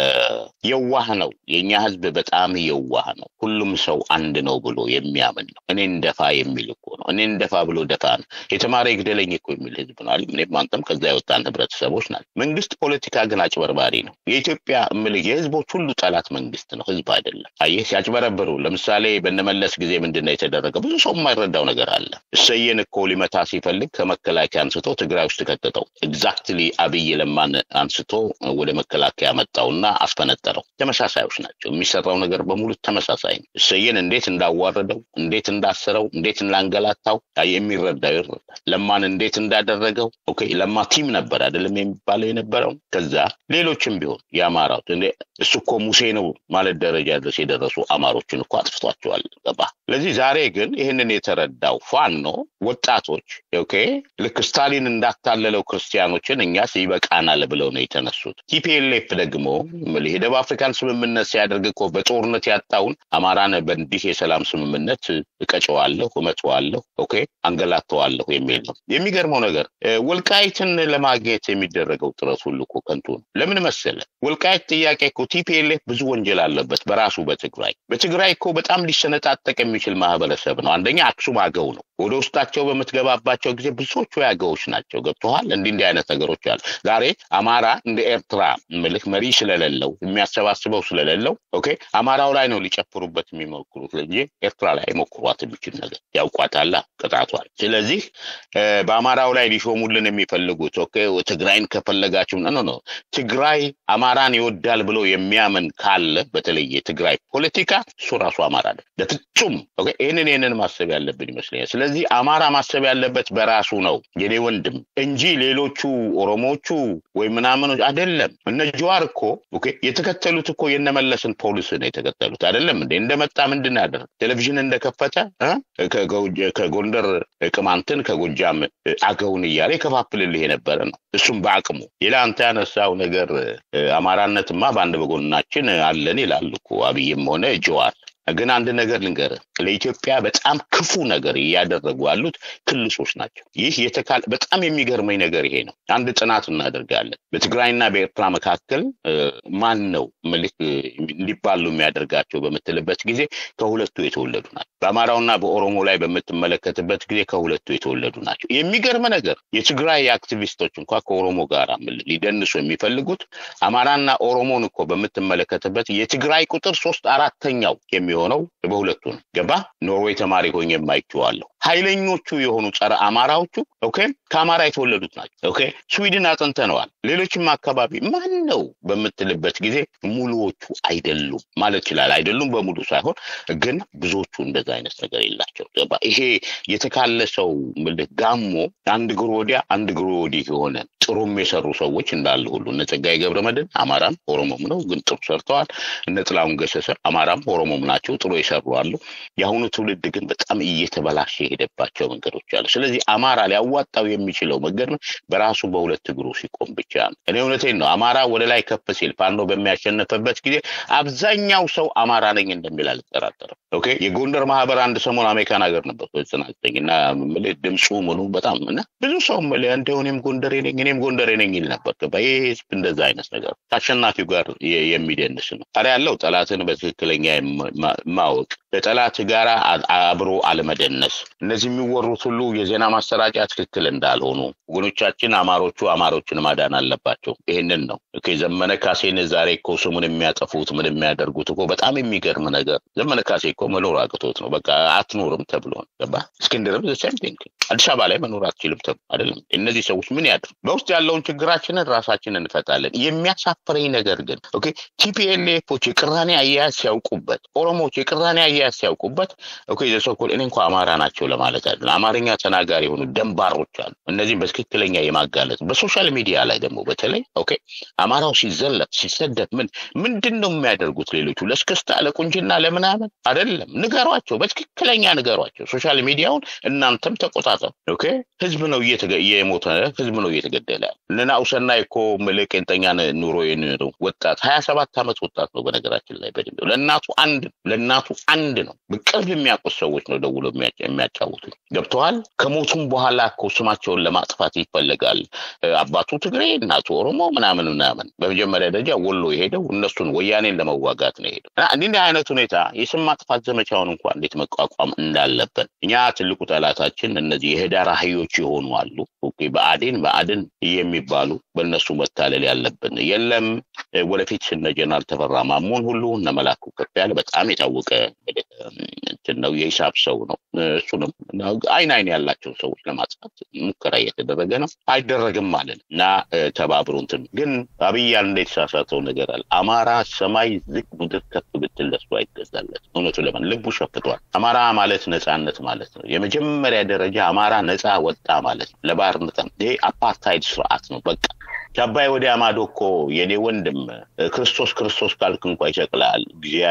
የዋህ ነው የእኛ ህዝብ በጣም የዋህ ነው። ሁሉም ሰው አንድ ነው ብሎ የሚያምን ነው። እኔ እንደፋ የሚል እኮ ነው። እኔ እንደፋ ብሎ ደፋ ነው። የተማረ ይግደለኝ እኮ የሚል ህዝብ ነው። እኔም አንተም ከዛ የወጣን ህብረተሰቦች ናቸው። መንግስት ፖለቲካ ግን አጭበርባሪ ነው። የኢትዮጵያ ምልህ የህዝቦች ሁሉ ጠላት መንግስት ነው፣ ህዝብ አይደለም። አየህ ሲያጭበረብሩ፣ ለምሳሌ በነመለስ ጊዜ ምንድን ነው የተደረገ? ብዙ ሰው የማይረዳው ነገር አለ። እሰየን እኮ ሊመታ ሲፈልግ ከመከላከያ አንስቶ ትግራይ ውስጥ ከተተው። ኤግዛክትሊ አብይ ለማን አንስቶ ወደ መከላከያ መጣውና አስፈነጠረው። ተመሳሳዮች ናቸው። የሚሰራው ነገር በሙሉ ተመሳሳይ ነው። እሰየን እንዴት እንዳዋረደው፣ እንዴት እንዳሰረው፣ እንዴት እንዳንገላታው የሚረዳው ይረዳል። ለማን እንዴት እንዳደረገው ኦኬ። ለማ ቲም ነበር አይደለም የሚባለው የነበረው። ከዛ ሌሎችም ቢሆን የአማራው እሱ እኮ ሙሴ ነው ማለት ደረጃ ድረስ የደረሱ አማሮችን እኮ አጥፍቷቸዋል። ገባ። ስለዚህ ዛሬ ግን ይህንን የተረዳው ፋኖ ወጣቶች ኦኬ ልክ ስታሊን እንዳታለለው ክርስቲያኖችን እኛስ ይበቃናል ብለው ነው የተነሱት። ቲፒኤልኤፍ ደግሞ የደቡብ አፍሪካን ስምምነት ሲያደርግ እኮ በጦርነት ያጣውን አማራን በእንዲህ የሰላም ስምምነት እቀጨዋለሁ፣ እመጨዋለሁ፣ ኦኬ አንገላተዋለሁ የሚል ነው። የሚገርመው ነገር ወልቃይትን ለማግኘት የሚደረገው ጥረት ሁሉ እኮ ከንቱ ነው። ለምን መሰለ? ወልቃይት ጥያቄ እኮ ቲፒኤልኤፍ ብዙ ወንጀል አለበት በራሱ በትግራይ በትግራይ እኮ በጣም ሊሰነጣጠቅ የሚችል ማህበረሰብ ነው። አንደኛ አክሱም አገው ነው። ወደ ውስጣቸው በምትገባባቸው ጊዜ ብዙዎቹ ያገዎች ናቸው። ገብተዋል። እንዲህ እንዲህ አይነት ነገሮች አሉ። ዛሬ አማራ እንደ ኤርትራ ምልክ መሪ ስለሌለው የሚያሰባስበው ስለሌለው ኦኬ አማራው ላይ ነው ሊጨፍሩበት የሚሞክሩት እንጂ ኤርትራ ላይ ሞክሯት የሚችል ነገር ያውቋታላ ቅጣቷል። ስለዚህ በአማራው ላይ ሊሾሙልን የሚፈልጉት ኦኬ ትግራይን ከፈለጋችሁ ኖ ኖ ትግራይ አማራን ይወዳል ብሎ የሚያምን ካለ በተለይ የትግራይ ፖለቲካ እሱ ራሱ አማራ ነው። በፍጹም ይህንን ይህንን ማሰብ ያለብን ይመስለኛል። ስለዚህ አማራ ማሰብ ያለበት በራሱ ነው የኔ ወንድም እንጂ ሌሎቹ ኦሮሞቹ ወይ ምናምኖች አይደለም። እነ ጀዋር እኮ የተከተሉት እኮ የነመለስን ፖሊስ ነው የተከተሉት አይደለም እንዴ? እንደመጣ ምንድን ያደረግ ቴሌቪዥን እንደከፈተ ከጎንደር ቅማንትን ከጎጃም አገውን እያለ የከፋፍልልህ የነበረ ነው። እሱም በአቅሙ ሌላ አንተ ያነሳው ነገር አማራነትማ በአንድ በጎናችን አለን ይላል እኮ አብይም ሆነ ጀዋር። ግን አንድ ነገር ልንገርህ፣ ለኢትዮጵያ በጣም ክፉ ነገር እያደረጉ ያሉት ክልሶች ናቸው። ይህ የተካል በጣም የሚገርመኝ ነገር ይሄ ነው። አንድ ጥናት እናደርጋለን። በትግራይና በኤርትራ መካከል ማን ነው ምልክ እንዲባሉ የሚያደርጋቸው በምትልበት ጊዜ ከሁለቱ የተወለዱ ናቸው። በአማራውና በኦሮሞ ላይ በምትመለከትበት ጊዜ ከሁለቱ የተወለዱ ናቸው። የሚገርም ነገር የትግራይ አክቲቪስቶች እንኳ ከኦሮሞ ጋር ሊደንሱ የሚፈልጉት አማራና ኦሮሞን እኮ በምትመለከትበት የትግራይ ቁጥር ሶስት አራተኛው የሚ የሚሆነው በሁለቱ ነው። ገባ ኖርዌይ ተማሪ ሆኜ የማይችዋለሁ ኃይለኞቹ የሆኑ ጸረ አማራዎቹ ኦኬ ከአማራ የተወለዱት ናቸው። ኦኬ ስዊድን አጥንተነዋል። ሌሎችም አካባቢ ማን ነው በምትልበት ጊዜ ሙሉዎቹ አይደሉም ማለት ይችላል። አይደሉም በሙሉ ሳይሆን ግን ብዙዎቹ እንደዛ አይነት ነገር የላቸው። ገባ ይሄ የተካለሰው ምልህ ጋሞ አንድ እግሩ ወዲያ አንድ እግሩ ወዲህ የሆነ ጥሩም የሰሩ ሰዎች እንዳሉ ሁሉ እነ ጸጋዬ ገብረ መድኅን አማራም ኦሮሞም ነው፣ ግን ጥሩ ሰርተዋል። እነ ጥላሁን ገሰሰ አማራም ኦሮሞም ናቸው፣ ጥሩ የሰሩ አሉ። የአሁኑ ትውልድ ግን በጣም እየተበላሸ የሄደባቸው መንገዶች አሉ። ስለዚህ አማራ ሊያዋጣው የሚችለው መንገድ ነው በራሱ በሁለት እግሩ ሲቆም ብቻ ነው። እኔ እውነቴን ነው። አማራ ወደ ላይ ከፍ ሲል ፋኖ በሚያሸነፈበት ጊዜ አብዛኛው ሰው አማራ ነኝ እንደሚል አልጠራጠርም። ኦኬ የጎንደር ማህበር አንድ ሰሞን አሜሪካን ሀገር ነበር ጽናተኝ እና ድምፁ ምኑ በጣም እና ብዙ ሰው እንደው እኔም ጎንደሬ ነኝ እኔም ጎንደሬ ነኝ ይል ነበር። ገባ ይህ ህዝብ እንደዛ አይነት ነገር ከአሸናፊው ጋር የሚደንስ ነው። ታዲያ ያለው ጠላትን በትክክለኛ ማወቅ ከጠላት ጋር አብሮ አለመደነስ እነዚህ የሚወሩት ሁሉ የዜና ማሰራጫ ትክክል እንዳልሆኑ ወገኖቻችን አማሮቹ አማሮችን ማዳን አለባቸው። ይህንን ነው ዘመነ ካሴን ዛሬ እኮ ስሙን የሚያጠፉት ምን የሚያደርጉት እኮ በጣም የሚገርም ነገር ዘመነ ካሴ እኮ መኖር አቅቶት ነው። በቃ አትኖርም ተብሎ ገባ። እስክንድርም ዘሴምቲንግ አዲስ አበባ ላይ መኖር አትችልም ተብሎ አይደለም። እነዚህ ሰዎች ምን ያድር? በውስጥ ያለውን ችግራችንን ራሳችን እንፈታለን። የሚያሳፍረኝ ነገር ግን ኦኬ ቲፒኤልኤፎች የቅራኔ አያያዝ ሲያውቁበት፣ ኦሮሞዎች የቅራኔ አያያዝ ሲያውቁበት ኦኬ ዘሰኮል እኔ እንኳ አማራ ናቸው ለማለት አይደለም። አማርኛ ተናጋሪ የሆኑ ደንባሮች አሉ። እነዚህም በትክክለኛ የማጋለጥ በሶሻል ሚዲያ ላይ ደግሞ በተለይ ኦኬ አማራው ሲዘለፍ ሲሰደብ ምን ምንድን ነው የሚያደርጉት? ሌሎቹ ለስክስታ ለቁንጅና ለምናምን አይደለም። ንገሯቸው፣ በትክክለኛ ንገሯቸው። ሶሻል ሚዲያውን እናንተም ተቆጣጠሩ። ኦኬ ህዝብ ነው እየሞተ ህዝብ ነው እየተገደለ ያለ እነ ናሁሰናይ እኮ ምልህ ቄንጠኛ ኑሮ የኖረው ወጣት ሀያ ሰባት ዓመት ወጣት ነው። በነገራችን ላይ በድሜው ለእናቱ አንድ ለእናቱ አንድ ነው። በቅርብ የሚያውቁት ሰዎች ነው ደውሎ የሚያጫውቱ ገብተዋል። ከሞቱም በኋላ እኮ ስማቸውን ለማጥፋት ይፈለጋል። አባቱ ትግሬ እናቱ ኦሮሞ ምናምን ምናምን። በመጀመሪያ ደረጃ ወሎ የሄደው እነሱን ወያኔን ለመዋጋት ነው የሄደው። እንዲህ አይነት ሁኔታ የስም ማጥፋት ዘመቻውን እንኳን እንዴት መቋቋም እንዳለብን እኛ ትልቁ ጠላታችን እነዚህ የህዳር አህዮች የሆኑ አሉ። በአዴን በአድን የሚባሉ በእነሱ መታለል ያለብን የለም። ወደፊት እነ ጀነራል ተፈራ ማሞን ሁሉ እነ መላኩ ከፍ ያለ በጣም የታወቀ እንትን ነው፣ የሂሳብ ሰው ነው። እሱንም አይን አይን ያላቸው ሰዎች ለማጥፋት ሙከራ እየተደረገ ነው። አይደረግም ማለት እና ተባብሮ እንትን ግን አብይ አንድ የተሳሳተው ነገር አለ። አማራ ሰማይ ዝቅ ምድር ከፍ ብትል ለሱ አይገዛለት። እውነቱ ለምን ልቡ ሸፍቷል። አማራ ማለት ነፃነት ማለት ነው። የመጀመሪያ ደረጃ አማራ ነፃ ወጣ ማለት ነው። ለባርነት ይሄ አፓርታይድ ስርዓት ነው። በቃ ከአባይ ወዲያ ማዶ እኮ የኔ ወንድም ክርስቶስ ክርስቶስ ካልክ እንኳ ይሰቅላል።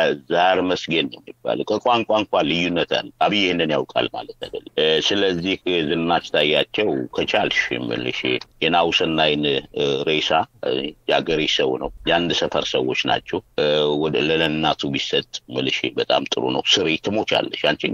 ዛር መስጌን ነው የሚባለው። ከቋንቋ እንኳ ልዩነት አለ። አብይ ይህንን ያውቃል ማለት አይደለም። ስለዚህ ዝናሽ ታያቸው ከቻልሽ የምልሽ የናሁሰናይን ሬሳ የአገሬ ሰው ነው፣ የአንድ ሰፈር ሰዎች ናቸው። ወደ ለለናቱ ቢሰጥ ምልሽ በጣም ጥሩ ነው። ስሪ ትሞቻለሽ። አንቺ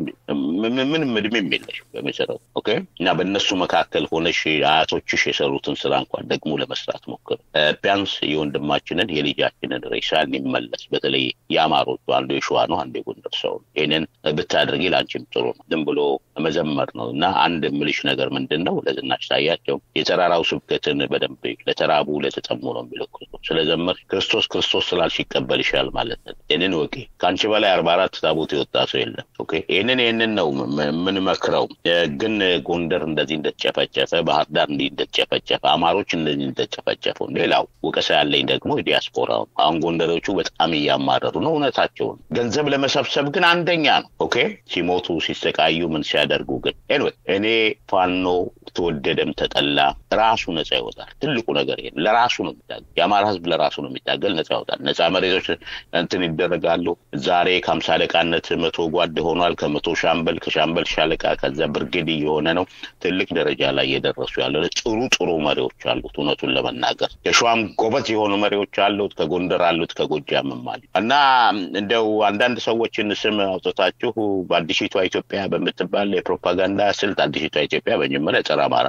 ምንም እድሜም የለሽ በመሰረቱ ኦኬ። እና በእነሱ መካከል ሆነሽ አያቶችሽ የሰሩትን ስራ እንኳን ደግሞ ለመስራት ሞክር። ቢያንስ የወንድማችንን የልጃችንን ሬሳ እንመለስ። በተለይ የአማሮቹ አንዱ የሸዋ ነው፣ አንዱ የጎንደር ሰው ነው። ይህንን ብታደርጊ ለአንቺም ጥሩ ነው። ዝም ብሎ መዘመር ነው እና አንድ ምልሽ ነገር ምንድን ነው ለዝናሽ ታያቸው የተራራው ስብከትን በደንብ ለተራቡ ለተጠሙ ነው የሚለው ክርስቶስ ስለዘመር ክርስቶስ ክርስቶስ ስላልሽ ይቀበልሻል ማለት ነው። ይህንን ወቂ ከአንቺ በላይ አርባ አራት ታቦት የወጣ ሰው የለም። ኦኬ ይህንን ይህንን ነው የምንመክረው። ግን ጎንደር እንደዚህ እንደተጨፈጨፈ፣ ባህር ዳር እንዲህ እንደተጨፈጨፈ፣ አማሮች እንደዚህ እንደተጨፈጨፈው። ሌላው ወቀሳ ያለኝ ደግሞ ዲያስፖራው አሁን ጎንደሮቹ በጣም እያማረሩ ነው። እውነታቸውን ገንዘብ ለመሰብሰብ ግን አንደኛ ነው። ኦኬ ሲሞቱ ሲሰቃዩ ምን ሲያደርጉ ግን ኤንዌይ እኔ ፋኖ ተወደደም ተጠላ ራሱ ነጻ ይወጣል። ትልቁ ነገር ይሄ ለራሱ ነው የሚታገል። የአማራ ህዝብ ለራሱ ነው የሚታገል፣ ነጻ ይወጣል። ነጻ መሬቶች እንትን ይደረጋሉ። ዛሬ ከሀምሳ አለቃነት መቶ ጓድ ሆኗል። ከመቶ ሻምበል፣ ከሻምበል ሻለቃ፣ ከዛ ብርጌድ እየሆነ ነው። ትልቅ ደረጃ ላይ እየደረሱ ያለ ጥሩ ጥሩ መሪዎች አሉት። እውነቱን ለመናገር የሸዋም ጎበዝ የሆኑ መሪዎች አሉት። ከጎንደር አሉት፣ ከጎጃምም አሉ እና እንደው አንዳንድ ሰዎችን ስም አውጥታችሁ በአዲሲቷ ኢትዮጵያ በምትባል የፕሮፓጋንዳ ስልት አዲሲቷ ኢትዮጵያ በመጀመሪያ ጸረ አማራ ናት።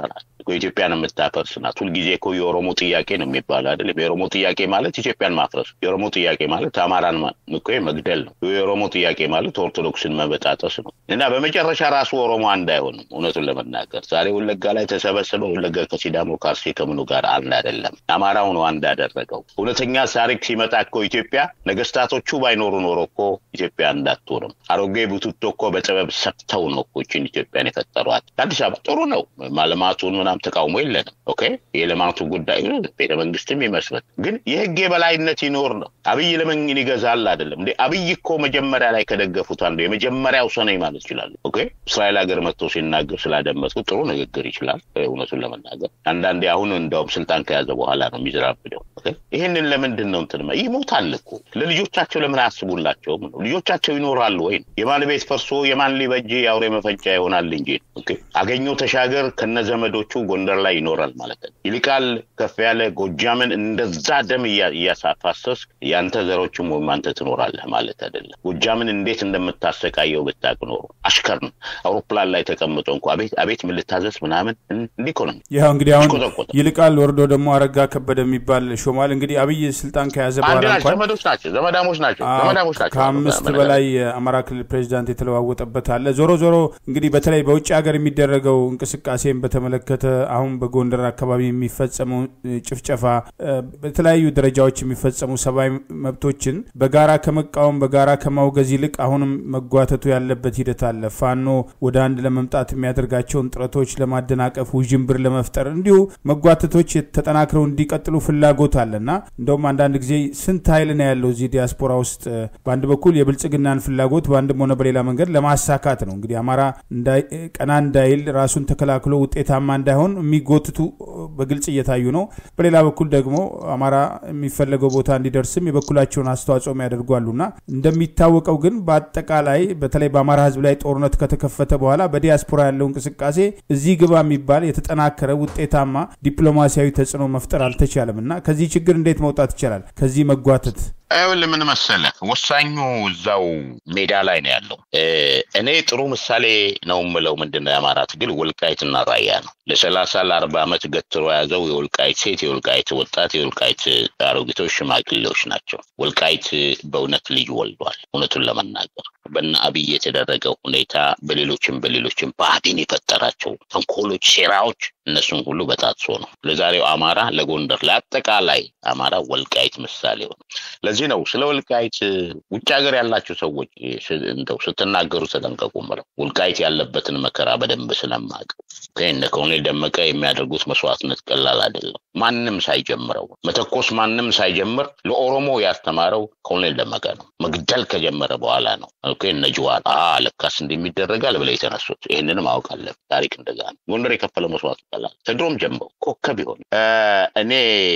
ኢትዮጵያን የምታፈርስ ናት። ሁልጊዜ እኮ የኦሮሞ ጥያቄ ነው የሚባለው አይደለም። የኦሮሞ ጥያቄ ማለት ኢትዮጵያን ማፍረስ፣ የኦሮሞ ጥያቄ ማለት አማራን እኮ መግደል ነው። የኦሮሞ ጥያቄ ማለት ኦርቶዶክስን መበጣጠስ ነው እና በመጨረሻ ራሱ ኦሮሞ አንድ አይሆንም። እውነቱን ለመናገር ዛሬ ወለጋ ላይ ተሰበሰበ። ወለጋ ከሲዳሞ ከአርሲ ከምኑ ጋር አንድ አይደለም። አማራው ነው አንድ ያደረገው። እውነተኛ ታሪክ ሲመጣ እኮ ኢትዮጵያ ነገስታቶቹ ባይኖሩ ኖሮ እኮ ኢትዮጵያ እንዳትሆንም አሮጌ ቡትቶ እኮ በጥበብ ሰፍተው ነው እኮ ይህችን ኢትዮጵያን የፈጠሯት። አዲስ አበባ ጥሩ ነው ማልማቱን ምናም ተቃውሞ የለንም። ኦኬ የልማቱ ጉዳይ ቤተ መንግስትም ይመስረት፣ ግን የህግ የበላይነት ይኖር ነው። አብይ ለምን ይገዛል አይደለም እንዴ? አብይ እኮ መጀመሪያ ላይ ከደገፉት አንዱ የመጀመሪያው ሰው ነኝ ማለት ይችላሉ። ኦኬ እስራኤል ሀገር መጥቶ ሲናገር ስላደመጡ ጥሩ ንግግር ይችላል። እውነቱን ለመናገር አንዳንዴ አሁን እንደውም ስልጣን ከያዘ በኋላ ነው የሚዘራብደው። ይህንን ለምንድን ነው እንትን ይሞታል እኮ ለልጆቻቸው ለምን አያስቡላቸውም ነው? ልጆቻቸው ይኖራሉ ወይ? የማን ቤት ፈርሶ የማን ሊበጅ የአውሬ መፈንጫ ይሆናል እንጂ አገኘው ተሻገር ከነ ዘመዶቹ ጎንደር ላይ ይኖራል ማለት ነው። ይልቃል ከፍ ያለ ጎጃምን እንደዛ ደም እያሳፋሰስ የአንተ ዘሮችም ወይም አንተ ትኖራለህ ማለት አይደለም። ጎጃምን እንዴት እንደምታሰቃየው ብታቅ ኖሮ አሽከር ነው አውሮፕላን ላይ ተቀምጦ እንኳ አቤት አቤት ምን ልታዘዝ ምናምን እንዲህ እኮ ነው። ያው እንግዲህ አሁን ይልቃል ወርዶ ደግሞ አረጋ ከበደ የሚባል ሾሟል። እንግዲህ አብይ ስልጣን ከያዘ በኋላ እንኳን ዘመዶች ናቸው ዘመዳሞች ናቸው ዘመዳሞች ናቸው። ከአምስት በላይ የአማራ ክልል ፕሬዚዳንት የተለዋወጠበት አለ። ዞሮ ዞሮ እንግዲህ በተለይ በውጭ ሀገር የሚደረገው እንቅስቃሴን በተመለከተ አሁን በጎንደር አካባቢ የሚፈጸመው ጭፍጨፋ፣ በተለያዩ ደረጃዎች የሚፈጸሙ ሰብአዊ መብቶችን በጋራ ከመቃወም በጋራ ከማውገዝ ይልቅ አሁንም መጓተቱ ያለበት ሂደት አለ። ፋኖ ወደ አንድ ለመምጣት የሚያደርጋቸውን ጥረቶች ለማደናቀፍ ውዥንብር ለመፍጠር እንዲሁ መጓተቶች ተጠናክረው እንዲቀጥሉ ፍላጎት አለና እንደውም አንዳንድ ጊዜ ስንት ኃይል ነው ያለው እዚህ ዲያስፖራ ውስጥ በአንድ በኩል የብልጽግናን ፍላጎት በአንድም ሆነ በሌላ መንገድ ለማሳካት ነው። እንግዲህ አማራ ቀና እንዳይል ራሱን ተከላክሎ ውጤታማ እንዳይሆን የሚጎትቱ በግልጽ እየታዩ ነው። በሌላ በኩል ደግሞ አማራ የሚፈለገው ቦታ እንዲደርስም የበኩላቸውን አስተዋጽኦ ያደርጓሉና እንደሚታወቀው ግን በአጠቃላይ በተለይ በአማራ ሕዝብ ላይ ጦርነት ከተከፈተ በኋላ በዲያስፖራ ያለው እንቅስቃሴ እዚህ ግባ የሚባል የተጠናከረ ውጤታማ ዲፕሎማሲያዊ ተጽዕኖ መፍጠር አልተቻለም እና ከዚህ ችግር እንዴት መውጣት ይቻላል? ከዚህ መጓተት ይኸውልህ ምን መሰለህ፣ ወሳኙ እዛው ሜዳ ላይ ነው ያለው። እኔ ጥሩ ምሳሌ ነው የምለው ምንድን ነው የአማራ ትግል ወልቃይትና ራያ ነው። ለሰላሳ ለአርባ ዓመት ገትሮ የያዘው የወልቃይት ሴት፣ የወልቃይት ወጣት፣ የወልቃይት አሮጊቶች፣ ሽማግሌዎች ናቸው። ወልቃይት በእውነት ልጅ ወልዷል። እውነቱን ለመናገር በነ አብይ የተደረገው ሁኔታ በሌሎችም በሌሎችም ብአዴን የፈጠራቸው ተንኮሎች፣ ሴራዎች እነሱን ሁሉ በጣጥሶ ነው ለዛሬው አማራ ለጎንደር ለአጠቃላይ አማራ ወልቃይት ምሳሌ ሆነ። ለዚህ ነው ስለ ወልቃይት ውጭ ሀገር ያላቸው ሰዎች እንደው ስትናገሩ ተጠንቀቁ ምለው ወልቃይት ያለበትን መከራ በደንብ ስለማውቀው እነ ኮሎኔል ደመቀ የሚያደርጉት መስዋዕትነት ቀላል አይደለም። ማንም ሳይጀምረው መተኮስ ማንም ሳይጀምር ለኦሮሞ ያስተማረው ኮሎኔል ደመቀ ነው። መግደል ከጀመረ በኋላ ነው እነ ጅዋር ለካስ እንደሚደረጋል ብለው የተነሱት። ይህንን ማወቅ አለብን። ታሪክ እንደዛ ነው። ጎንደር የከፈለው መስዋዕት ቀላል ከድሮም ጀምሮ ኮከብ ይሆን እኔ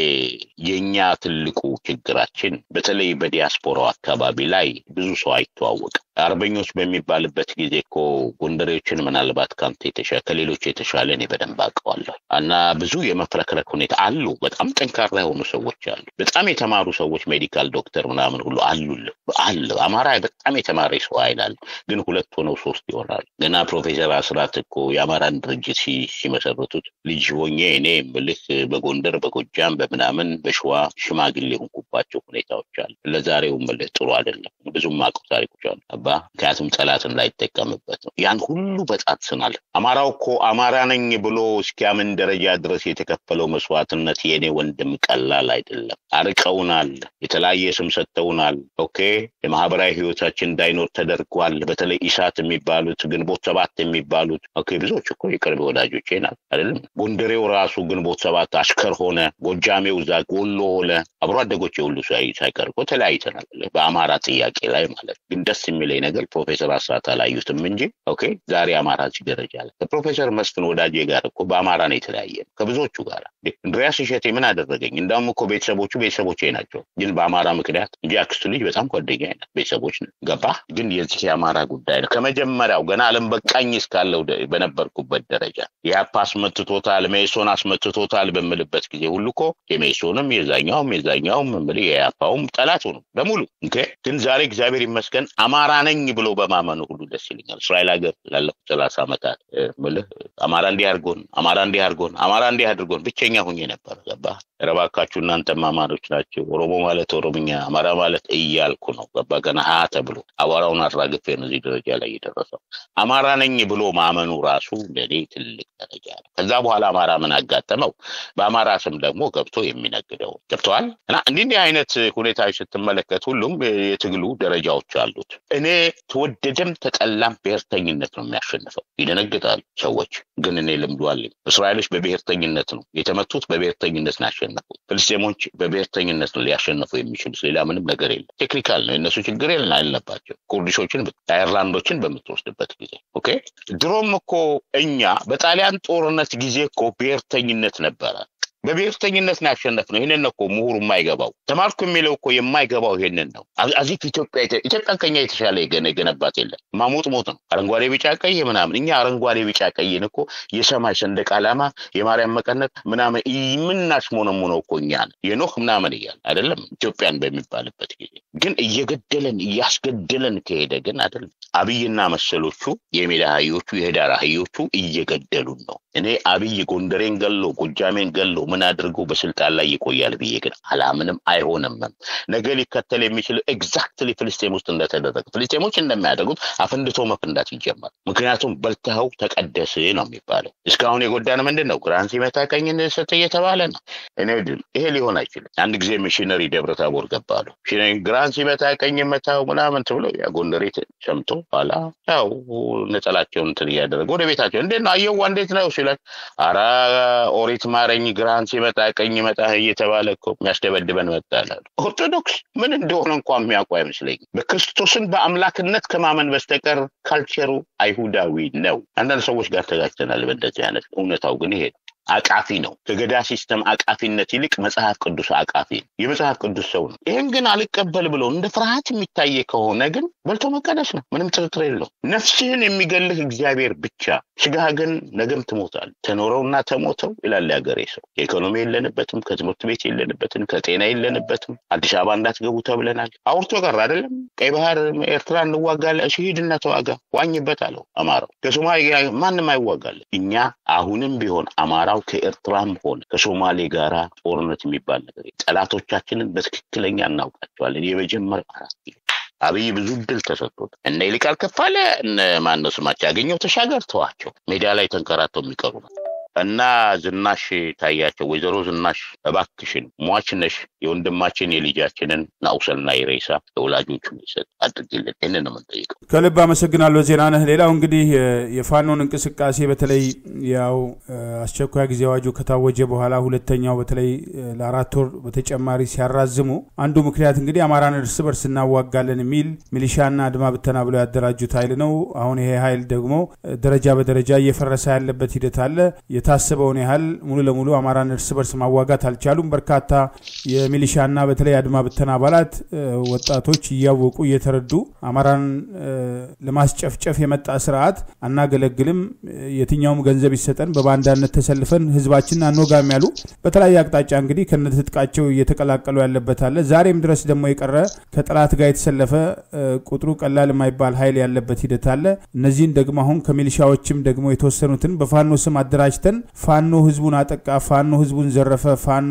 የእኛ ትልቁ ችግራችን በተለይ በዲያስፖራው አካባቢ ላይ ብዙ ሰው አይተዋወቅም። አርበኞች በሚባልበት ጊዜ እኮ ጎንደሬዎችን ምናልባት ከአንተ የተሻለ ከሌሎች የተሻለ እኔ በደንብ አውቀዋለሁ እና ብዙ የመፍረክረክ ሁኔታ አሉ። በጣም ጠንካራ የሆኑ ሰዎች አሉ። በጣም የተማሩ ሰዎች ሜዲካል ዶክተር ምናምን ሁሉ አሉል አለ። አማራ በጣም የተማረ ሰው አይላሉ፣ ግን ሁለት ሆነው ሶስት ይሆናሉ። ገና ፕሮፌሰር አስራት እኮ የአማራን ድርጅት ሲመሰርቱት ልጅ ሆኜ እኔ ምልህ በጎንደር በጎጃም በምናምን በሸዋ ሽማግሌ የሆንኩባቸው ሁኔታዎች አሉ። ለዛሬው ምልህ ጥሩ አይደለም። ብዙም አውቀው ታሪኮች አሉ አባ ምክንያቱም ጠላት እንዳይጠቀምበት ነው። ያን ሁሉ በጣጥሰናል። አማራው እኮ አማራ ነኝ ብሎ እስኪያምን ደረጃ ድረስ የተከፈለው መስዋዕትነት የእኔ ወንድም ቀላል አይደለም። አርቀውናል። የተለያየ ስም ሰጥተውናል። ኦኬ የማህበራዊ ህይወታችን እንዳይኖር ተደርጓል። በተለይ ኢሳት የሚባሉት ግንቦት ሰባት የሚባሉት ኦኬ ብዙዎች እኮ የቅርብ ወዳጆቼ ናት አይደለም። ጎንደሬው ራሱ ግንቦት ሰባት አሽከር ሆነ። ጎጃሜው እዛ ጎሎ ሆነ። አብሮ አደጎች የሁሉ ሳይቀር እኮ ተለያይተናል በአማራ ጥያቄ ላይ ማለት ግን ደስ የሚለኝ ነገር ፕሮፌሰር አስራት አላዩትም እንጂ ኦኬ ዛሬ አማራ እዚህ ደረጃ ላይ ከፕሮፌሰር መስፍን ወዳጄ ጋር እኮ በአማራ ነው የተለያየ ከብዙዎቹ ጋር እንድሪያስ እሸቴ ምን አደረገኝ እንዳውም እኮ ቤተሰቦቹ ቤተሰቦቼ ናቸው ግን በአማራ ምክንያት እንጂ አክስቱ ልጅ በጣም ጓደኛ አይነት ቤተሰቦች ነው ገባ ግን የዚህ የአማራ ጉዳይ ነው ከመጀመሪያው ገና አለም በቃኝ እስካለው በነበርኩበት ደረጃ የአፓ አስመትቶታል ሜሶን አስመትቶታል በምልበት ጊዜ ሁሉ እኮ የሜሶንም የዛኛውም የዛኛውም የአፓውም ጠላት ሆኑ በሙሉ ግን ዛሬ እግዚአብሔር ይመስገን አማራ ነኝ ብሎ በማመኑ ሁሉ ደስ ይለኛል። እስራኤል ሀገር ላለፉት ሰላሳ ዓመታት ምልህ አማራ እንዲህ አድርጎን አማራ እንዲህ አድርጎን አማራ እንዲህ አድርጎን ብቸኛ ሁኜ ነበር። ገባ ረባካችሁ እናንተም አማሮች ናቸው። ኦሮሞ ማለት ኦሮምኛ፣ አማራ ማለት እያልኩ ነው። ገባ ገና ሀ ተብሎ አቧራውን አራግፌ ነው እዚህ ደረጃ ላይ የደረሰው። አማራ ነኝ ብሎ ማመኑ ራሱ ለእኔ ትልቅ ደረጃ ነው። ከዛ በኋላ አማራ ምን አጋጠመው? በአማራ ስም ደግሞ ገብቶ የሚነግደው ገብተዋል። እና እንዲህ እንዲህ አይነት ሁኔታዎች ስትመለከት ሁሉም የትግሉ ደረጃዎች አሉት። እኔ ተወደደም ተጠላም ብሔርተኝነት ነው የሚያሸንፈው። ይደነግጣሉ ሰዎች፣ ግን እኔ ልምዱ አለኝ። እስራኤሎች በብሔርተኝነት ነው የተመቱት፣ በብሔርተኝነት ነው ያሸነፉት። ፍልስጤሞች በብሔርተኝነት ነው ሊያሸንፉ የሚችሉት። ሌላ ምንም ነገር የለም። ቴክኒካል ነው የእነሱ ችግር አለባቸው። ኩርዲሾችን፣ አየርላንዶችን በምትወስድበት ጊዜ ኦኬ። ድሮም እኮ እኛ በጣሊያን ጦርነት ጊዜ እኮ ብሔርተኝነት ነበረ። በብሔርተኝነት ነው ያሸነፍነው። ይህንን ነው እኮ ምሁሩ የማይገባው ተማርኩ የሚለው እኮ የማይገባው ይሄንን ነው። አዚፍ ኢትዮጵያ ኢትዮጵያን ከኛ የተሻለ የገነ የገነባት የለም። ማሞጥ ሞት ነው። አረንጓዴ ቢጫ ቀይ ምናምን እኛ አረንጓዴ ቢጫ ቀይን እኮ የሰማይ ሰንደቅ ዓላማ የማርያም መቀነት ምናምን የምናሽሞነሙነው እኮ እኛ ነን። የኖህ ምናምን እያለ አይደለም ኢትዮጵያን በሚባልበት ጊዜ ግን እየገደለን እያስገደለን ከሄደ ግን አይደለም። አብይና መሰሎቹ የሜዳ አህዮቹ የህዳር አህዮቹ እየገደሉን ነው። እኔ አብይ ጎንደሬን ገሎ ጎጃሜን ገሎ ምን አድርጎ በስልጣን ላይ ይቆያል ብዬ ግን አላምንም። አይሆንምም። ነገ ሊከተል የሚችል ኤግዛክትሊ ፍልስጤም ውስጥ እንደተደረገ ፍልስጤሞች እንደሚያደርጉት አፈንድቶ መፍንዳት ይጀመር። ምክንያቱም በልተኸው ተቀደስ ነው የሚባለው። እስካሁን የጎዳን ምንድን ነው? ግራን ሲመታ ቀኝ ስጥ እየተባለ ነው። እኔ ድል ይሄ ሊሆን አይችልም። አንድ ጊዜ ሚሽነሪ ደብረ ታቦር ገባሉ። ግራን ሲመታ ቀኝ መታው ምናምን ብሎ ያ ጎንደሬ ሰምቶ ኋላ ያው ነጠላቸውን እንትን እያደረገ ወደ ቤታቸው እንዴት ነው አየዋ እንዴት ነው ሲላል አራ ኦሪት ማረኝ ግራን ሲመጣ ቀኝ መጣ እየተባለ እኮ የሚያስደበድበን መጣላሉ። ኦርቶዶክስ ምን እንደሆነ እንኳ የሚያውቁ አይመስለኝም። በክርስቶስን በአምላክነት ከማመን በስተቀር ካልቸሩ አይሁዳዊ ነው። አንዳንድ ሰዎች ጋር ተጋጭተናል በእንደዚህ አይነት እውነታው ግን ይሄ ነው። አቃፊ ነው። ከገዳ ሲስተም አቃፊነት ይልቅ መጽሐፍ ቅዱስ አቃፊ ነው። የመጽሐፍ ቅዱስ ሰው ነው። ይህን ግን አልቀበል ብሎ እንደ ፍርሃት የሚታየ ከሆነ ግን በልቶ መቀደስ ነው። ምንም ጥርጥር የለው። ነፍስህን የሚገልህ እግዚአብሔር ብቻ፣ ስጋህ ግን ነገም ትሞታል። ተኖረውና ተሞተው ይላል ያገሬ ሰው። የኢኮኖሚ የለንበትም፣ ከትምህርት ቤት የለንበትም፣ ከጤና የለንበትም። አዲስ አበባ እንዳትገቡ ተብለናል። አውርቶ ቀር አይደለም። ቀይ ባህር ኤርትራ እንዋጋለን። እሺ ሂድና ተዋጋ፣ ዋኝበት አለው አማራው። ከሶማሌ ማንም አይዋጋለን። እኛ አሁንም ቢሆን አማራ ከኤርትራም ሆነ ከሶማሌ ጋር ጦርነት የሚባል ነገር ጠላቶቻችንን በትክክለኛ እናውቃቸዋለን። የመጀመሪያው አራት ኪሎ አብይ ብዙ ድል ተሰጥቶት እነ ይልቃል ከፋለ እነ ማነው ስማቸው ያገኘው ተሻገር ተዋቸው ሜዳ ላይ ተንከራተው የሚቀሩ ነው። እና ዝናሽ ታያቸው ወይዘሮ ዝናሽ እባክሽን ሟች ነሽ የወንድማችን የልጃችንን ናውሰልና የሬሳ ለወላጆቹ ይሰጥ አድርግልን። ይህን ነው የምንጠይቀው። ከልብ አመሰግናለሁ ዜናነህ። ሌላው እንግዲህ የፋኖን እንቅስቃሴ በተለይ ያው አስቸኳይ ጊዜ አዋጁ ከታወጀ በኋላ ሁለተኛው በተለይ ለአራት ወር በተጨማሪ ሲያራዝሙ አንዱ ምክንያት እንግዲህ አማራን እርስ በርስ እናዋጋለን የሚል ሚሊሻና አድማ ብተና ብለው ያደራጁት ኃይል ነው። አሁን ይሄ ኃይል ደግሞ ደረጃ በደረጃ እየፈረሰ ያለበት ሂደት አለ። የታሰበውን ያህል ሙሉ ለሙሉ አማራን እርስ በርስ ማዋጋት አልቻሉም። በርካታ የሚሊሻና በተለይ አድማ ብተና አባላት ወጣቶች እያወቁ እየተረዱ አማራን ለማስጨፍጨፍ የመጣ ስርዓት አናገለግልም፣ የትኛውም ገንዘብ ይሰጠን፣ በባንዳነት ተሰልፈን ህዝባችንን አንወጋም ያሉ በተለያየ አቅጣጫ እንግዲህ ከነትጥቃቸው እየተቀላቀሉ ያለበት አለ። ዛሬም ድረስ ደግሞ የቀረ ከጠላት ጋር የተሰለፈ ቁጥሩ ቀላል የማይባል ኃይል ያለበት ሂደት አለ። እነዚህን ደግሞ አሁን ከሚሊሻዎችም ደግሞ የተወሰኑትን በፋኖ ስም አደራጅተን ፋኖ ህዝቡን አጠቃ፣ ፋኖ ህዝቡን ዘረፈ፣ ፋኖ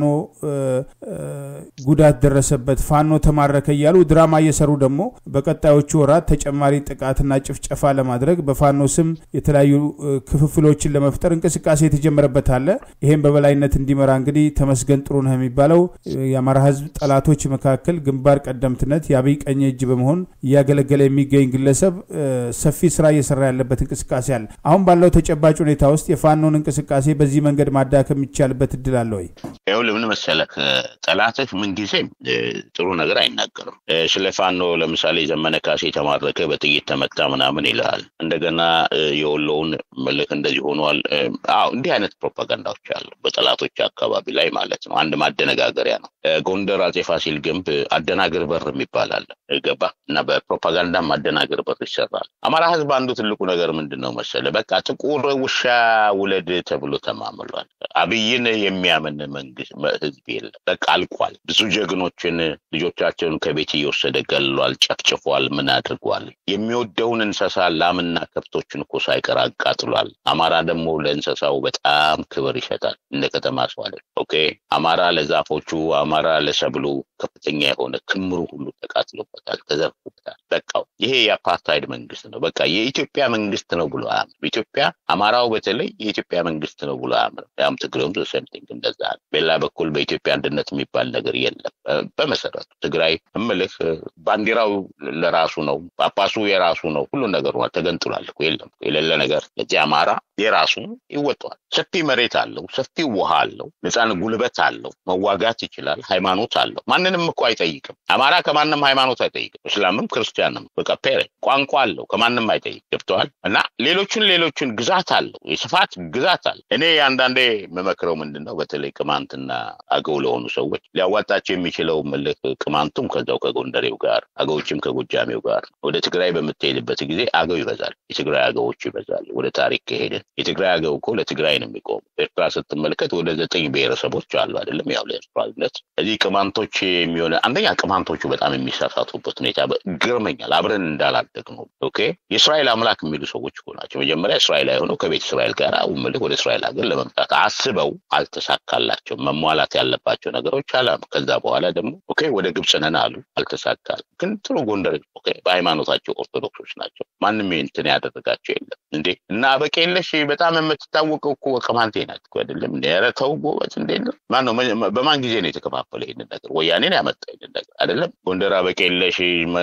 ጉዳት ደረሰበት፣ ፋኖ ተማረከ እያሉ ድራማ እየሰሩ ደግሞ በቀጣዮቹ ወራት ተጨማሪ ጥቃትና ጭፍጨፋ ለማድረግ በፋኖ ስም የተለያዩ ክፍፍሎችን ለመፍጠር እንቅስቃሴ የተጀመረበት አለ። ይህም በበላይነት እንዲመራ እንግዲህ ተመስገን ጥሩነህ የሚባለው የአማራ ህዝብ ጠላቶች መካከል ግንባር ቀደምትነት የአብይ ቀኝ እጅ በመሆን እያገለገለ የሚገኝ ግለሰብ ሰፊ ስራ እየሰራ ያለበት እንቅስቃሴ አለ። አሁን ባለው ተጨባጭ ሁኔታ ውስጥ የፋኖን እንቅስቃሴ በዚህ መንገድ ማዳከም የሚቻልበት እድል አለ ወይ? ይኸውልህ ምን መሰለህ፣ ጠላትህ ምንጊዜም ጥሩ ነገር አይናገርም። ስለ ፋኖ ለምሳሌ ዘመነ ካሴ የተማረከ በጥይት ተመታ ምናምን ይልሃል። እንደገና የወሎውን ምልክ እንደዚህ ሆኗል። አዎ እንዲህ አይነት ፕሮፓጋንዳዎች አሉ በጠላቶች አካባቢ ላይ ማለት ነው። አንድ ማደነጋገሪያ ነው። ጎንደር አጼ ፋሲል ግንብ አደናግር በር የሚባል አለ ገባ እና በፕሮፓጋንዳ ማደናገር በር ይሰራል። አማራ ህዝብ አንዱ ትልቁ ነገር ምንድን ነው መሰለህ፣ በቃ ጥቁር ውሻ ውለድ ተብሎ ተማምሏል። አብይን የሚያምን መንግስት መንግስት ህዝብ የለም። በቃ አልቋል። ብዙ ጀግኖችን ልጆቻቸውን ከቤት እየወሰደ ገሏል፣ ጨፍጭፏል፣ ምን አድርጓል። የሚወደውን እንስሳ ላምና ከብቶችን እኮ ሳይቀር አቃጥሏል። አማራ ደግሞ ለእንስሳው በጣም ክብር ይሰጣል። እንደ ከተማ ሰው አለ። ኦኬ አማራ ለዛፎቹ አማራ ለሰብሉ ከፍተኛ የሆነ ክምሩ ሁሉ ተቃጥሎበታል፣ ተዘርፎበታል። በቃው ይሄ የአፓርታይድ መንግስት ነው። በቃ የኢትዮጵያ መንግስት ነው ብሎ አያምንም። ኢትዮጵያ አማራው በተለይ የኢትዮጵያ መንግስት ነው ብሎ አያምንም። ያም ትግሬውም ሰምቲንግ እንደዛ ነው። በሌላ በኩል በኢትዮጵያ አንድነት የሚባል ነገር የለም። በመሰረቱ ትግራይ እምልህ ባንዲራው ለራሱ ነው፣ ጳጳሱ የራሱ ነው፣ ሁሉ ነገሩ ተገንጥሏል እኮ የለም የሌለ ነገር። ለዚህ አማራ የራሱ ይወጣዋል። ሰፊ መሬት አለው፣ ሰፊ ውሃ አለው፣ ነፃን ጉልበት አለው፣ መዋጋት ይችላል፣ ሃይማኖት አለው። ማንንም እኮ አይጠይቅም። አማራ ከማንም ሃይማኖት አይጠይቅም። እስላምም ክርስቲያንም በቃ ፔሬ ቋንቋ አለው፣ ከማንም አይጠይቅ ገብተዋል። እና ሌሎቹን ሌሎቹን ግዛት አለው፣ የስፋት ግዛት አለው። እኔ አንዳንዴ የምመክረው ምንድን ነው በተለይ ቅማንትና አገው ለሆኑ ሰዎች ሊያዋጣቸው የሚችለው ምልክ ቅማንቱም ከዛው ከጎንደሬው ጋር አገዎችም ከጎጃሜው ጋር ወደ ትግራይ በምትሄድበት ጊዜ አገው ይበዛል፣ የትግራይ አገዎች ይበዛል። ወደ ታሪክ ከሄድን የትግራይ አገው እኮ ለትግራይ ነው የሚቆሙ። ኤርትራ ስትመለከት ወደ ዘጠኝ ብሔረሰቦች አሉ አይደለም? ያው ለኤርትራዊነት እዚህ ቅማንቶች የሚሆነ አንደኛ ቅማንቶቹ በጣም የሚሳሳቱበት ሁኔታ ግርመኛል። አብረን እንዳላደግ ነው። ኦኬ የእስራኤል አምላክ የሚሉ ሰዎች እኮ ናቸው። መጀመሪያ እስራኤል ሆነው ከቤተ እስራኤል ጋር ውምልህ ወደ እስራኤል ሀገር ለመምጣት አስበው አልተሳካላቸው። መሟላት ያለባቸው ነገሮች አላም። ከዛ በኋላ ደግሞ ኦኬ ወደ ግብፅ ነን አሉ፣ አልተሳካል። ግን ጥሩ ጎንደር ኦኬ በሃይማኖታቸው ኦርቶዶክሶች ናቸው። ማንም እንትን ያደረጋቸው የለም እንዴ እና አበቄለሽ በጣም የምትታወቀው እኮ ቅማንቴ ናት እኮ አይደለም እንዴ? ኧረ ተው ጎበዝ እንዴ ነው ማን ነው በማን ጊዜ ነው የተከፋፈለ ይህንን ነገር? ወያኔን ያመጣ ይህንን ነገር አይደለም። ጎንደር አበቄለሽ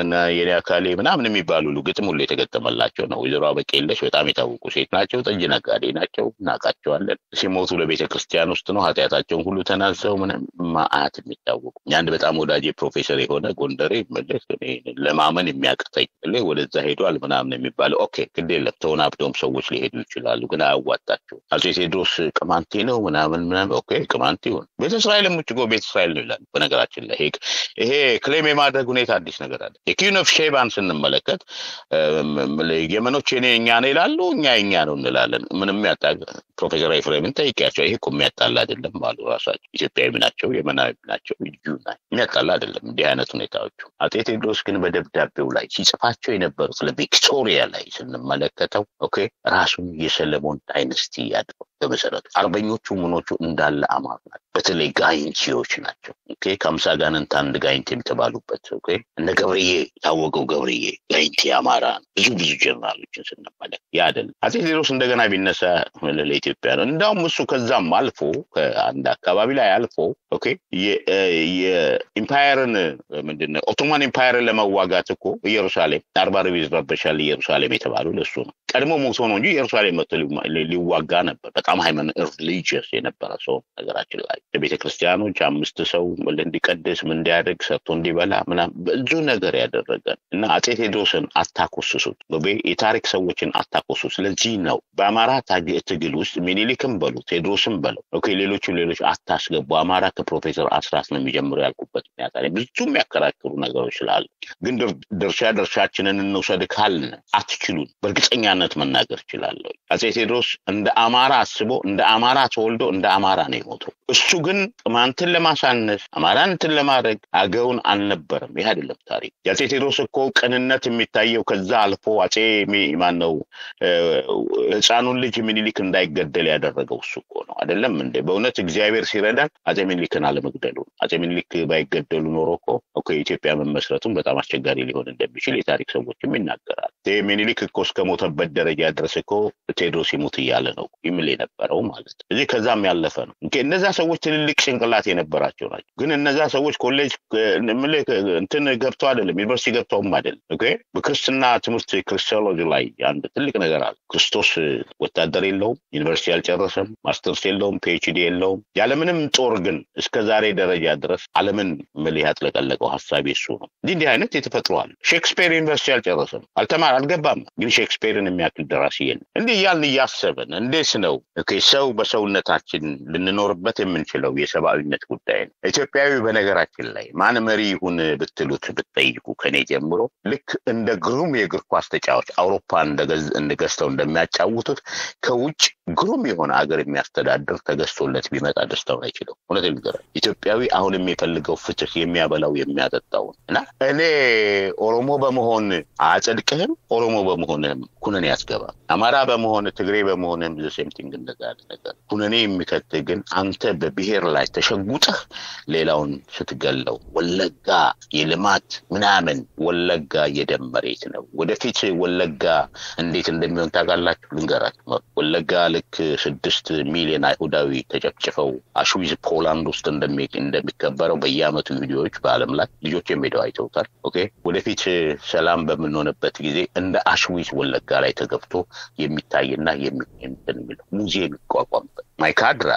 የኔ አካሌ ምናምን የሚባሉ ሁሉ ግጥም ሁሉ የተገጠመላቸው ነው። ወይዘሮ አበቄለሽ በጣም የታወቁ ሴት ናቸው። ጠጅ ነጋዴ ናቸው። እናውቃቸዋለን። ሲሞቱ ለቤተ ክርስቲያን ውስጥ ነው ኃጢአታቸውን ሁሉ ተናዘው ምንም ማአት የሚታወቁ አንድ በጣም ወዳጄ ፕሮፌሰር የሆነ ጎንደሬ መለስ ለማመን የሚያቅተኝ ወደዛ ሄዷል ምናምን የሚባለው ኦኬ ግድ የለም ተወናብደውም ሰዎች ሊሄዱ ይችላሉ፣ ግን አያዋጣቸው። አፄ ቴዎድሮስ ቅማንቴ ነው ምናምን ምናምን ኦኬ ቅማንቴ ይሁን። ቤተ እስራኤልም ውጭ ጎ ቤተ እስራኤል ነው ይላሉ። በነገራችን ላይ ይሄ ክሌም የማድረግ ሁኔታ አዲስ ነገር አለ። የኪን ኦፍ ሼባን ስንመለከት የመኖች የኔ እኛ ነው ይላሉ፣ እኛ የኛ ነው እንላለን። ምንም ያጣ ፕሮፌሰር ኤፍሬምን ጠይቄያቸው ይሄ እኮ የሚያጣላ አይደለም ባሉ ራሳቸው ኢትዮጵያዊ ናቸው፣ የመናዊ ናቸው፣ ልዩ ናቸው። የሚያጣላ አይደለም እንዲህ አይነት ሁኔታዎቹ። አፄ ቴዎድሮስ ግን በደብዳቤው ላይ ሲጽፋቸው የነበሩት ለቪክቶሪያ ላይ ስንመለከተው ኦኬ ራሱን የሰለሞን ዳይነስቲ ያድረው በመሰረቱ አርበኞቹ ምኖቹ እንዳለ አማር ናቸው። በተለይ ጋይንቲዎች ናቸው። ኦኬ ከአምሳ ጋንንት አንድ ጋይንት የተባሉበት ኦኬ እነ ገብርዬ የታወቀው ገብርዬ ጋይንቲ አማራ ብዙ ብዙ ጀነራሎችን ስንመለከት ያ አይደለም። አፄ ቴዎድሮስ እንደገና ቢነሳ ለኢትዮጵያ ነው። እንዳውም እሱ ከዛም አልፎ ከአንድ አካባቢ ላይ አልፎ ኦኬ የኢምፓየርን ምንድን ነው ኦቶማን ኢምፓየርን ለመዋጋት እኮ ኢየሩሳሌም አርባ ርብ ይረበሻል ኢየሩሳሌም የተባሉ ለሱ ነው። ቀድሞ ሞቶ ነው እንጂ ኢየሩሳሌም መጥቶ ሊዋጋ ነበር። በጣም ሃይማኖት ሪሊጂየስ የነበረ ሰው ነገራችን ላይ ቤተ ክርስቲያኖች አምስት ሰው እንዲቀድስ ምን እንዲያደርግ ሰርቶ እንዲበላ ምናምን ብዙ ነገር ያደረገ እና አፄ ቴዎድሮስን አታኮስሱት፣ የታሪክ ሰዎችን አታኮሱ። ስለዚህ ነው በአማራ ትግል ውስጥ ሚኒሊክም በሉ ቴዎድሮስም በለው ኦኬ ሌሎችም ሌሎች አታስገቡ። አማራ ከፕሮፌሰር አስራት ነው የሚጀምሩ ያልኩበት ምክንያት አለ። ብዙ የሚያከራክሩ ነገሮች ስላሉ ግን ድርሻ ድርሻችንን እንውሰድ ካልን አትችሉን። በእርግጠኛነት መናገር እችላለሁ። አፄ ቴዎድሮስ እንደ አማራ አስቦ እንደ አማራ ተወልዶ እንደ አማራ ነው የሞተው። እሱ ግን ቅማንትን ለማሳነስ አማራን እንትን ለማድረግ አገውን አልነበረም። ይህ አይደለም ታሪክ። የአፄ ቴዎድሮስ እኮ ቅንነት የሚታየው ከዛ አልፎ አፄ ማነው ህፃኑን ልጅ ሚኒሊክ እንዳይገደል ያደረገው እሱ እኮ ነው። አይደለም እንዴ? በእውነት እግዚአብሔር ሲረዳን አፄ ሚኒሊክን አለመግደሉ ነው። አፄ ሚኒሊክ ባይገደሉ ኖሮ እኮ እኮ የኢትዮጵያ መመስረቱም በጣም አስቸጋሪ ሊሆን እንደሚችል የታሪክ ሰዎችም ይናገራል። ሚኒሊክ እኮ እስከሞተበት ደረጃ ድረስ እኮ ቴዎድሮስ ይሙት እያለ ነው ይምል የነበረው ማለት ነው። እዚህ ከዛም ያለፈ ነው። እነዛ ሰዎች ትልልቅ ጭንቅላት የነበራቸው ናቸው። ግን እነዛ ሰዎች ኮሌጅ እንትን ገብተው አይደለም ዩኒቨርሲቲ ገብተውም አይደለም። በክርስትና ትምህርት ክርስቶሎጂ ላይ አንድ ትልቅ ነገር አለ። ክርስቶስ ወታደር የለውም፣ ዩኒቨርሲቲ አልጨረሰም፣ ማስተርስ የለውም፣ ፒኤችዲ የለውም። ያለምንም ጦር ግን እስከ ዛሬ ደረጃ ድረስ ዓለምን ምልህ ያጥለቀለቀው ሀሳብ እሱ ነው። እንዲህ እንዲህ አይነት የተፈጥሯል። ሼክስፒር ዩኒቨርሲቲ አልጨረሰም፣ አልተማረም አልገባም። ግን ሼክስፒርን የሚያክል ደራሲ የለም። እንዲህ እያልን እያሰብን እንዴት ነው ሰው በሰውነታችን ልንኖርበት የምንችለው የሰብአዊነት ጉዳይ ነው። ኢትዮጵያዊ በነገራችን ላይ ማን መሪ ይሁን ብትሉት ብትጠይቁ ከኔ ጀምሮ ልክ እንደ ግሩም የእግር ኳስ ተጫዋች አውሮፓ እንደገዝተው እንደሚያጫውቱት ከውጭ ግሩም የሆነ አገር የሚያስተዳድር ተገዝቶለት ቢመጣ ደስታውን አይችለው። እውነት ንገር ኢትዮጵያዊ አሁን የሚፈልገው ፍትህ የሚያበላው የሚያጠጣውን እና እኔ ኦሮሞ በመሆን አጸድቅህም ኦሮሞ በመሆንህም ኩነኔ ያስገባል። አማራ በመሆን ትግሬ በመሆንህም ዘሴምቲንግ እንደዛ ነገር ኩነኔ የሚከትህ ግን አንተ በብሔር ላይ ተሸጉጠህ ሌላውን ስትገለው ወለጋ የልማት ምናምን ወለጋ የደም መሬት ነው። ወደፊት ወለጋ እንዴት እንደሚሆን ታውቃላችሁ? ልንገራችሁ። ወለጋ ልክ ስድስት ሚሊዮን አይሁዳዊ ተጨፍጭፈው አሽዊዝ ፖላንድ ውስጥ እንደሚከበረው በየአመቱ ቪዲዮዎች በአለም ላይ ልጆች የሚሄደው አይተውታል። ኦኬ ወደፊት ሰላም በምንሆንበት ጊዜ እንደ አሽዊዝ ወለጋ ላይ ተገብቶ የሚታይና የሚትን የሚለው ሙዚየም ይቋቋምበት ማይካድራ፣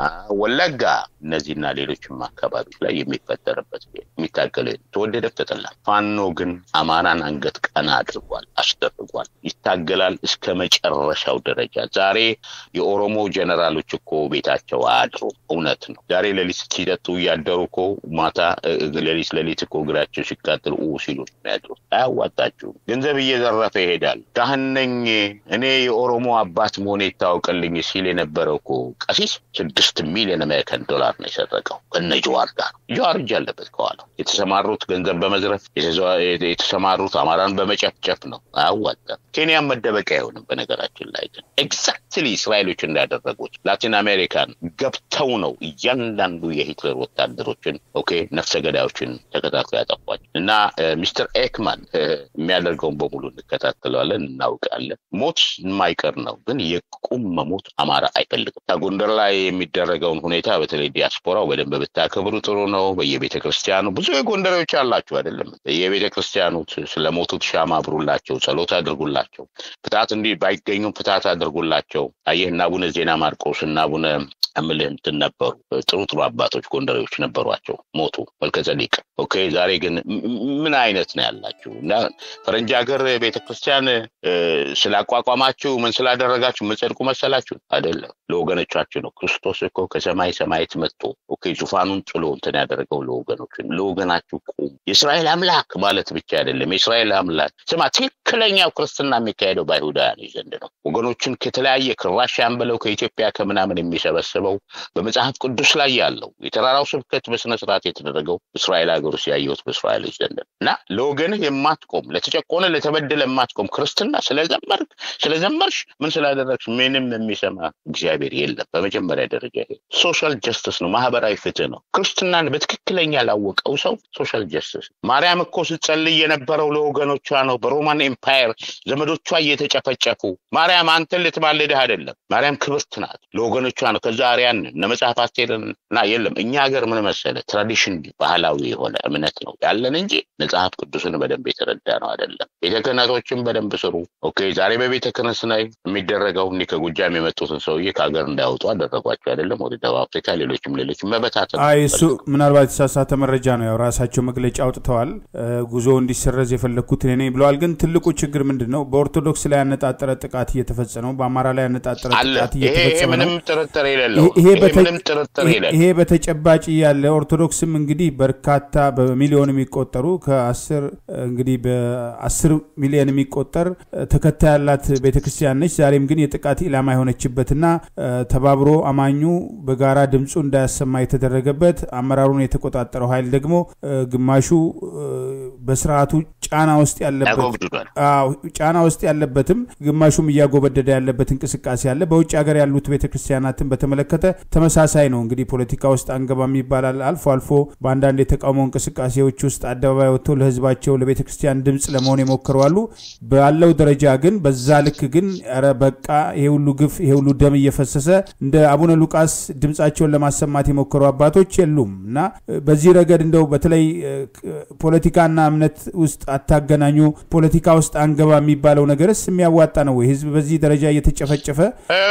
ወለጋ እነዚህና ሌሎችም አካባቢዎች ላይ የሚፈጠርበት የሚታገለው ተወደደ ተጠላ። ፋኖ ግን አማራን አንገት ቀና አድርጓል፣ አስደርጓል፣ ይታገላል እስከ መጨረሻው ደረጃ። ዛሬ የኦሮሞ ጀነራሎች እኮ ቤታቸው አያድሩ። እውነት ነው። ዛሬ ሌሊት ሲጠጡ እያደሩ እኮ ማታ ሌሊት ሌሊት እኮ እግራቸው ሲቃጥል ኡ ሲሉ የሚያድሩት አያዋጣችሁም። ገንዘብ እየዘረፈ ይሄዳል። ካህን ነኝ እኔ የኦሮሞ አባት መሆኔ ይታወቅልኝ ሲል የነበረው እኮ ቀሲስ ስድስት ሚሊዮን አሜሪካን ዶላር ነው የሰረቀው ከነ ጀዋር ጋር። ጀዋር እጅ አለበት ከኋላ። የተሰማሩት ገንዘብ በመዝረፍ የተሰማሩት አማራን በመጨፍጨፍ ነው። አያዋጣም። ኬንያን መደበቂያ አይሆንም። በነገራችን ላይ ግን ኤግዛክትሊ እስራኤሎች እንዳደረጉት ላቲን አሜሪካን ገብተው ነው እያንዳንዱ የሂትለር ወታደሮችን ኦኬ ነፍሰ ገዳዮችን ተከታትሎ ያጠፏቸው እና ሚስተር ኤክማን የሚያደርገውን በሙሉ እንከታተለዋለን፣ እናውቃለን። ሞት የማይቀር ነው፣ ግን የቁም መሞት አማራ አይፈልግም። ከጎንደር ላይ የሚደረገውን ሁኔታ በተለይ ዲያስፖራው በደንብ ብታከብሩ ጥሩ ነው። በየቤተ ክርስቲያኑ ብዙ የጎንደሬዎች አላችሁ አይደለም? በየቤተ ክርስቲያኑ ስለሞቱት ሻማ አብሩላቸው፣ ጸሎት አድርጉላቸው። ፍትሐት እንዲህ ባይገኙም ፍትሐት አድርጉላቸው። አየህ እና አቡነ ዜና ማርቆስ እና አቡነ እምልህ እንትን ነበሩ። ጥሩ ጥሩ አባቶች ጎንደሬዎች ነበሯቸው፣ ሞቱ። መልከጸዲቅ ኦኬ። ዛሬ ግን ምን አይነት ነው ያላችሁ? እና ፈረንጅ ሀገር ቤተክርስቲያን ስላቋቋማችሁ ምን ስላደረጋችሁ ምጸድቁ መሰላችሁ? አይደለም፣ ለወገኖቻችሁ ነው። ክርስቶስ እኮ ከሰማይ ሰማየት መጥቶ ኦኬ ዙፋኑን ጥሎ እንትን ያደረገው ለወገኖች ለወገናችሁ ቁሙ። የእስራኤል አምላክ ማለት ብቻ አይደለም። የእስራኤል አምላክ ስማ፣ ትክክለኛው ክርስትና የሚካሄደው በአይሁዳውያን ዘንድ ነው። ወገኖችን ከተለያየ ከራሽያን ብለው ከኢትዮጵያ ከምናምን የሚሰበስበው በመጽሐፍ ቅዱስ ላይ ያለው የተራራው ስብከት በስነ ስርዓት የተደረገው እስራኤል ሀገር ውስጥ ያየሁት በእስራኤሎች ዘንድ እና ለወገንህ የማትቆም ለተጨቆነ ለተበደለ የማትቆም ክርስትና ስለዘመርክ ስለዘመርሽ ምን ስላደረግሽ ምንም የሚሰማ እግዚአብሔር የለም። በመጀመሪያ ደረጃ ይሄ ሶሻል ጀስትስ ነው፣ ማህበራዊ ፍትህ ነው። ክርስትናን በትክክለኛ ላወቀው ሰው ሶሻል ጀስትስ። ማርያም እኮ ስትጸልይ የነበረው ለወገኖቿ ነው። በሮማን ኤምፓየር ዘመዶቿ እየተጨፈጨፉ ማርያም አንተን ልትማልድህ አይደለም። ማርያም ክብርት ናት፣ ለወገኖቿ ነው። ከዛ አርያን እነ መጽሐፍ አስቴርን እና የለም እኛ ሀገር ምን መሰለ ትራዲሽን ባህላዊ የሆነ እምነት ነው ያለን እንጂ መጽሐፍ ቅዱስን በደንብ የተረዳ ነው አይደለም። ቤተ ክህነቶችን በደንብ ስሩ። ኦኬ ዛሬ በቤተ ክህነት ላይ የሚደረገው እኒ ከጎጃም የመጡትን ሰውዬ ከሀገር እንዳያወጡ አደረጓቸው አይደለም። ወደ ደቡብ አፍሪካ፣ ሌሎችም ሌሎችም መበታተን። አይ እሱ ምናልባት የተሳሳተ መረጃ ነው። ያው ራሳቸው መግለጫ አውጥተዋል። ጉዞ እንዲሰረዝ የፈለግኩት እኔ ነኝ ብለዋል። ግን ትልቁ ችግር ምንድን ነው? በኦርቶዶክስ ላይ ያነጣጠረ ጥቃት እየተፈጸመ ነው። በአማራ ላይ ያነጣጠረ ጥቃት እየተፈጸመ ነው። ምንም ጥርጥር የሌለው ይሄ በተጨባጭ ያለ ኦርቶዶክስም እንግዲህ በርካታ በሚሊዮን የሚቆጠሩ ከአስር እንግዲህ በአስር ሚሊዮን የሚቆጠር ተከታይ ያላት ቤተክርስቲያን ነች። ዛሬም ግን የጥቃት ኢላማ የሆነችበትና ተባብሮ አማኙ በጋራ ድምፁ እንዳያሰማ የተደረገበት አመራሩን የተቆጣጠረው ኃይል ደግሞ ግማሹ በስርዓቱ ጫና ውስጥ ያለበት ጫና ውስጥ ያለበትም ግማሹም እያጎበደደ ያለበት እንቅስቃሴ አለ። በውጭ ሀገር ያሉት ቤተክርስቲያናትን በተመለከተ ተመሳሳይ ነው። እንግዲህ ፖለቲካ ውስጥ አንገባም ይባላል። አልፎ አልፎ በአንዳንድ የተቃውሞ እንቅስቃሴዎች ውስጥ አደባባይ ወጥተው ለህዝባቸው ለቤተ ክርስቲያን ድምፅ ለመሆን የሞከሩ አሉ። ባለው ደረጃ ግን በዛ ልክ ግን ኧረ በቃ ይሄ ሁሉ ግፍ ይሄ ሁሉ ደም እየፈሰሰ እንደ አቡነ ሉቃስ ድምፃቸውን ለማሰማት የሞከሩ አባቶች የሉም እና በዚህ ረገድ እንደው በተለይ ፖለቲካና እምነት ውስጥ አታገናኙ፣ ፖለቲካ ውስጥ አንገባ የሚባለው ነገርስ የሚያዋጣ ነው ወይ? ህዝብ በዚህ ደረጃ እየተጨፈጨፈ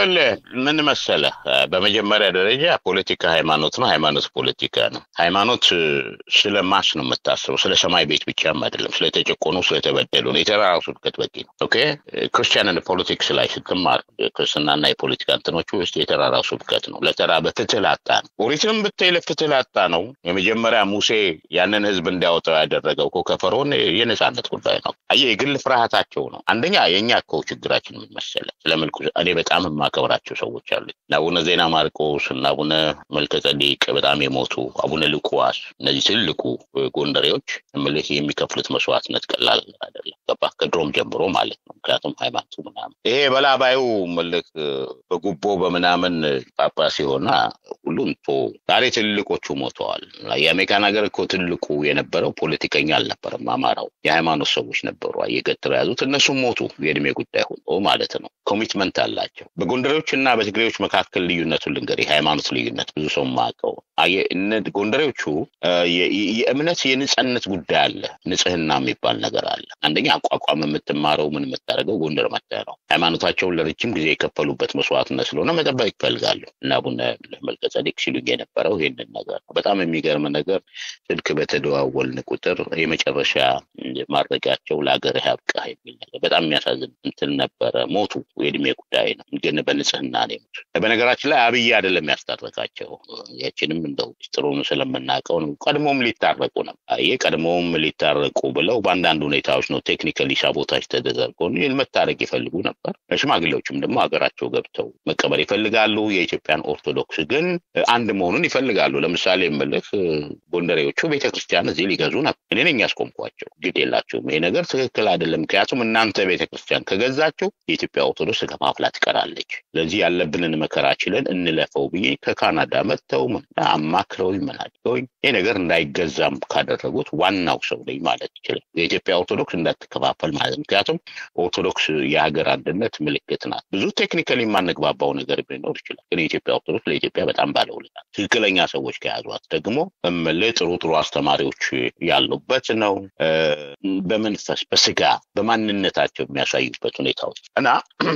ምን መሰለህ፣ በመጀመሪያ ደረጃ ፖለቲካ ሃይማኖት ነው፣ ሃይማኖት ፖለቲካ ነው። ሃይማኖት ስለ ማስ ነው የምታስበው፣ ስለ ሰማይ ቤት ብቻም አይደለም። ስለተጨቆኑ ስለተበደሉ ነው። የተራራው ስብከት በቂ ነው። ኦኬ ክርስቲያን ፖለቲክስ ላይ ስትማር ክርስትናና የፖለቲካ እንትኖች ውስጥ የተራራው ስብከት ነው። ለተራበ ፍትህ ላጣ ነው። ኦሪትንም ብታይ ለፍትህ ላጣ ነው። የመጀመሪያ ሙሴ ያንን ህዝብ እንዲያወጣው ያደረገው እኮ ከፈርዖን የነፃነት ጉዳይ ነው። አየህ የግል ፍርሃታቸው ነው። አንደኛ የእኛ እኮ ችግራችን ምን መሰለህ፣ ስለምልኩ እኔ በጣም የማከብራቸው ሰዎች አሉ። አቡነ ዜና ማርቆስ እና አቡነ መልከጸዴቅ በጣም የሞቱ አቡነ ልቁዋስ፣ እነዚህ ትልቁ ጎንደሬዎች ምልህ የሚከፍሉት መስዋዕትነት ቀላል አይደለም። ገባህ? ከድሮም ጀምሮ ማለት ነው። ምክንያቱም ሃይማኖቱ ምናምን ይሄ በላባዩ ምልክ በጉቦ በምናምን ጳጳስ ሲሆና ሁሉም ቶ ዛሬ ትልቆቹ ሞተዋል። የአሜሪካን ሀገር እኮ ትልቁ የነበረው ፖለቲከኛ አልነበረም፣ አማራው የሃይማኖት ሰዎች ነበሩ። እየገትረው ያዙት እነሱም ሞቱ። የእድሜ ጉዳይ ሆኖ ማለት ነው። ኮሚትመንት አላቸው። በጎንደሬዎች እና በትግሬዎች መካከል ልዩነቱን ልንገር፣ የሃይማኖት ልዩነት ብዙ ሰው ማቀው ጎንደሬዎቹ የእምነት የንጽህነት ጉዳይ አለ። ንጽህና የሚባል ነገር አለ። አንደኛ አቋቋም የምትማረው ምን የምታደርገው ጎንደር መጥተህ ነው። ሃይማኖታቸውን ለረጅም ጊዜ የከፈሉበት መስዋዕትነት ስለሆነ መጠበቅ ይፈልጋሉ እና አቡነ መልከጸዴቅ ሲሉኝ የነበረው ይህንን ነገር ነው። በጣም የሚገርም ነገር ስልክ በተደዋወልን ቁጥር የመጨረሻ ማድረጊያቸው ለሀገር ያብቃህ የሚል ነገር በጣም የሚያሳዝን እንትን ነበረ። ሞቱ። የእድሜ ጉዳይ ነው፣ ግን በንጽህና ነው የሞቱ። በነገራችን ላይ አብይ አይደለም ያስታረቃቸው። ያችንም እንደው ጥሩን ስለምናውቀው ነው። ቀድሞም ሊታረቁ ነው። ይህ ቀድሞም ሊታረቁ ብለው በአንዳንድ ሁኔታዎች ነው ቴክኒካሊ ሳቦታጅ ተደረገው ይህን መታረቅ ይፈልጉ ነበር። ሽማግሌዎችም ደግሞ ሀገራቸው ገብተው መቀበር ይፈልጋሉ። የኢትዮጵያን ኦርቶዶክስ ግን አንድ መሆኑን ይፈልጋሉ። ለምሳሌ የምልህ ጎንደሬዎቹ ቤተክርስቲያን እዚህ ሊገዙ ነበር። እኔ ነኝ ያስቆምኳቸው። ግድ የላቸውም። ይሄ ነገር ትክክል አይደለም። ምክንያቱም እናንተ ቤተክርስቲያን ከገዛቸው የኢትዮጵያ ኦርቶዶክስ ከማፍላት ትቀራለች። ስለዚህ ያለብንን መከራ ችለን እንለፈው ብዬ ከካናዳ መጥተው አማክረውኝ ምን አድርገውኝ ይህ ነገር እንዳይገዛም ካደረጉት ዋናው ሰው ነኝ ማለት ይችላል። የኢትዮጵያ ኦርቶዶክስ እንዳትከፋፈል ማለት ምክንያቱም ኦርቶዶክስ የሀገር አንድነት ምልክት ናት። ብዙ ቴክኒካሊ የማንግባባው ነገር ሊኖር ይችላል። ግን የኢትዮጵያ ኦርቶዶክስ ለኢትዮጵያ በጣም ባለውለታ ትክክለኛ ሰዎች ከያዟት ደግሞ እምልህ ጥሩ ጥሩ አስተማሪዎች ያሉበት ነው። በመንፈስ በስጋ በማንነታቸው የሚያሳዩበት ሁኔታዎች እና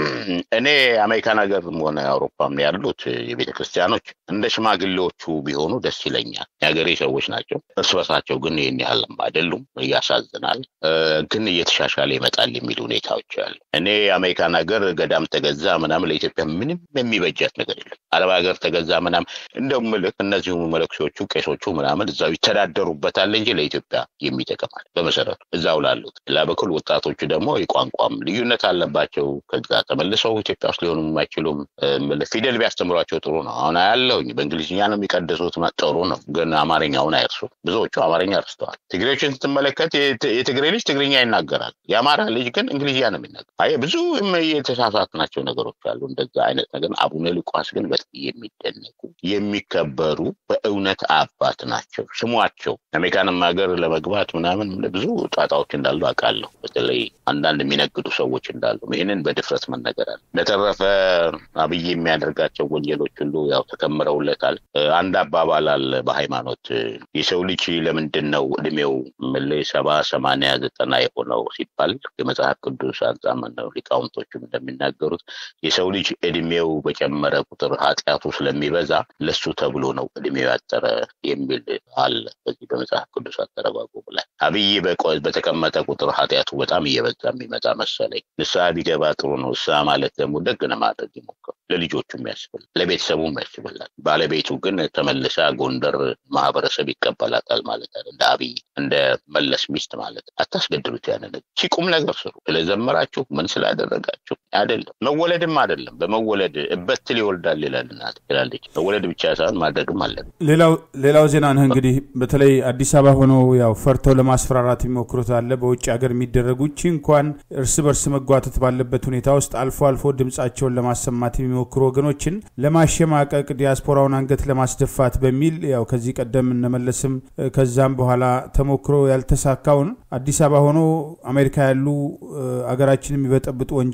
እኔ አሜሪካን ሀገርም ሆነ አውሮፓም ያሉት የቤተ ክርስቲያኖች እንደ ሽማግሌዎቹ ቢሆኑ ደስ ይለኛል። የሀገሬ ሰዎች ናቸው። እርስ በርሳቸው ግን ይህን ያህልም አይደሉም። እያሳዝናል። ግን እየተሻሻለ ይመጣል የሚሉ ሁኔታዎች አሉ። እኔ የአሜሪካን ሀገር ገዳም ተገዛ ምናምን ለኢትዮጵያ ምንም የሚበጃት ነገር የለም። አረብ ሀገር ተገዛ ምናምን እንደው ምልክ እነዚሁ መለክሲዎቹ ቄሶቹ ምናምን እዛው ይተዳደሩበታል እንጂ ለኢትዮጵያ የሚጠቅማል በመሰረቱ እዛው ላሉት ሌላ በኩል ወጣቶቹ ደግሞ የቋንቋም ልዩነት አለባቸው። ከዛ ተመልሰው ኢትዮጵያ ውስጥ ሊሆኑ የማይችሉም ፊደል ቢያስተምሯቸው ጥሩ ነው። አሁን ያለውኝ በእንግሊዝኛ ነው የሚቀድሱት ጥሩ ነው፣ ግን አማርኛውን አይርሱ። ብዙዎቹ አማርኛ ረስተዋል። ትግሬዎችን ስትመለከት የትግሬ ልጅ ትግርኛ ይናገራል፣ የአማራ ልጅ ግን እንግሊዝኛ ነው የሚናገር። አየህ ብዙ የተሳሳትናቸው ነገሮች አሉ። እንደዛ አይነት ነገር አቡነ ሉቃስ ግን በጣም የሚደነቁ የሚከበሩ በእውነት አባት ናቸው። ስሟቸው አሜሪካንም ሀገር ለመግባት ምናምን ብዙ ጣጣዎች እንዳሉ አውቃለሁ። በተለይ አንዳንድ የሚነግዱ ሰዎች እንዳሉ ይህንን በድፍረት መነገር አለ። በተረፈ አብይ የሚያደርጋቸው ወንጀሎች ሁሉ ያው ተከምረውለታል። አንድ አባባል አለ በሃይማኖት የሰው ልጅ ለምንድን ነው እድሜው ምልህ ሰባ ሰማንያ ዘጠና የሆነው ሲባል የመጽሐፍ ቅዱስ አንጻም ነው ሊቃውንቶችም እንደሚናገሩት የሰው ልጅ እድሜው በጨመረ ቁጥር ኃጢአቱ ስለሚበዛ ለሱ ተብሎ ነው እድሜው ያጠረ የሚል አለ በዚህ በመጽሐፍ ቅዱስ አተረጓጎም ላይ አብይ በተቀመጠ ቁጥር ኃጢአቱ በጣም እየበዛ የሚመጣ መሰለኝ። ንስሐ ቢገባ ጥሩ ነው። ንስሐ ማለት ደግሞ ደግ ለማድረግ ይሞክር። ለልጆቹም ያስብላል፣ ለቤተሰቡም ያስብላል። ባለቤቱ ግን ተመልሳ ጎንደር ማህበረሰብ ይቀበላታል ማለት አለ። እንደ አብይ እንደ መለስ ሚስት ማለት አታስገድሉት። ያንን ሲቁም ነገር ስሩ። ስለዘመራችሁ ምን ስላደረጋችሁ አይደለም። መወለድም አይደለም። በመወለድ እበትል ይወልዳል ይላል እናት ይላለች። መወለድ ብቻ ሳይሆን ማድረግም አለ። ሌላው ሌላው ዜና ነህ እንግዲህ በተለይ አዲስ አበባ ሆነው ያው ፈርተው ለማስፈራራት የሚሞክሩት አለ። በውጭ ሀገር የሚደረጉ ቺ እንኳን እርስ በርስ መጓተት ባለበት ሁኔታ ውስጥ አልፎ አልፎ ድምጻቸውን ለማሰማት የሚሞክሩ ወገኖችን ለማሸማቀቅ ዲያስፖራውን አንገት ለማስደፋት በሚል ያው ከዚህ ቀደም እነመለስም ከዛም በኋላ ተሞክሮ ያልተሳካውን አዲስ አበባ ሆኖ አሜሪካ ያሉ አገራችን የሚበጠብጡ ወንጀለኞች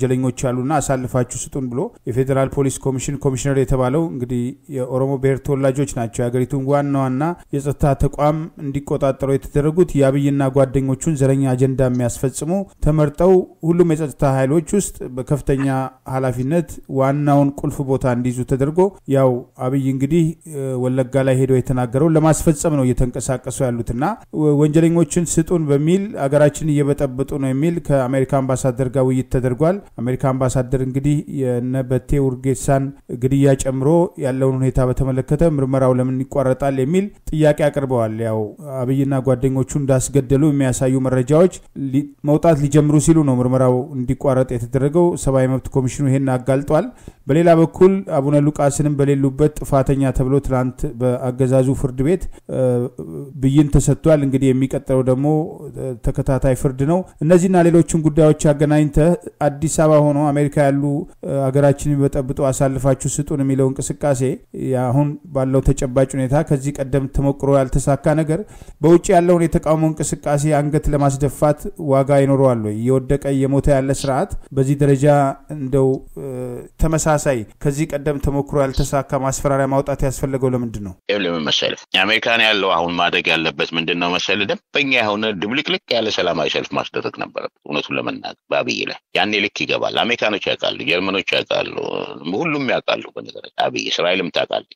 አሉና አሳልፋችሁ ስጡን ብሎ የፌዴራል ፖሊስ ኮሚሽን ኮሚሽነር የተባለው እንግዲህ የኦሮሞ ብሔር ተወላጆች ናቸው የሀገሪቱን ዋና ዋና የጸጥታ ተቋም እንዲቆጣጠሩ የተደረጉት የአብይና ጓደኞቹን ዘረኛ አጀንዳ የሚያስፈጽሙ ተመርጠው ሁሉም የጸጥታ ኃይሎች ውስጥ በከፍተኛ ኃላፊነት ዋናውን ቁልፍ ቦታ እንዲይዙ ተደርጎ ያው አብይ እንግዲህ ወለጋ ላይ ሄደው የተናገረው ለማስፈጸም ነው እየተንቀሳቀሱ ያሉትና ወንጀለኞችን ስጡን በሚል አገራችን እየበጠበጡ ነው የሚል ከአሜሪካ አምባሳደር ጋር ውይይት ተደርጓል። አሜሪካ አምባሳደር እንግዲህ የነበቴ ውርጌሳን ግድያ ጨምሮ ያለውን ሁኔታ በተመለከተ ምርመራው ለምን ይቋረጣል የሚል ጥያቄ አቅርበዋል። ያው አብይና ጓደኞቹ እንዳስገደሉ የሚያሳዩ መረጃዎች መውጣት ሊጀምሩ ሲሉ ነው ምርመራው እንዲቋረጥ የተደረገው። ሰብአዊ መብት ኮሚሽኑ ይሄን አጋልጧል። በሌላ በኩል አቡነ ሉቃስንም በሌሉበት ጥፋተኛ ተብሎ ትናንት በአገዛዙ ፍርድ ቤት ብይን ተሰጥቷል። እንግዲህ የሚቀጥለው ደግሞ ተከታታይ ፍርድ ነው። እነዚህና ሌሎችን ጉዳዮች አገናኝተህ አዲስ አበባ ሆኖ አሜሪካ ያሉ ሀገራችን የሚበጠብጡ አሳልፋችሁ ስጡን የሚለው እንቅስቃሴ አሁን ባለው ተጨባጭ ሁኔታ ከዚህ ቀደም ተሞክሮ ያልተሳካ ነገር በውጭ ያለውን የተቃውሞ እንቅስቃሴ አንገት ለማስደፋት ዋጋ ይኖረዋል ወይ? እየወደቀ እየሞተ ያለ ስርዓት በዚህ ደረጃ እንደው ተመሳሳይ ከዚህ ቀደም ተሞክሮ ያልተሳካ ማስፈራሪያ ማውጣት ያስፈለገው ለምንድን ነው? ለምን መሰለህ አሜሪካን ያለው አሁን ማድረግ ያለበት ምንድን ነው መሰለህ ደንበኛ የሆነ ድብልቅልቅ ያለ ሰላማዊ ሰልፍ ማስደረግ ነበረበት። እውነቱን ለመናገር በአብይ ላይ ያኔ ልክ ይገባል። አሜሪካኖች ያውቃሉ፣ ጀርመኖች ያውቃሉ፣ ሁሉም ያውቃሉ። በነገራችን አብይ እስራኤልም ታውቃለች።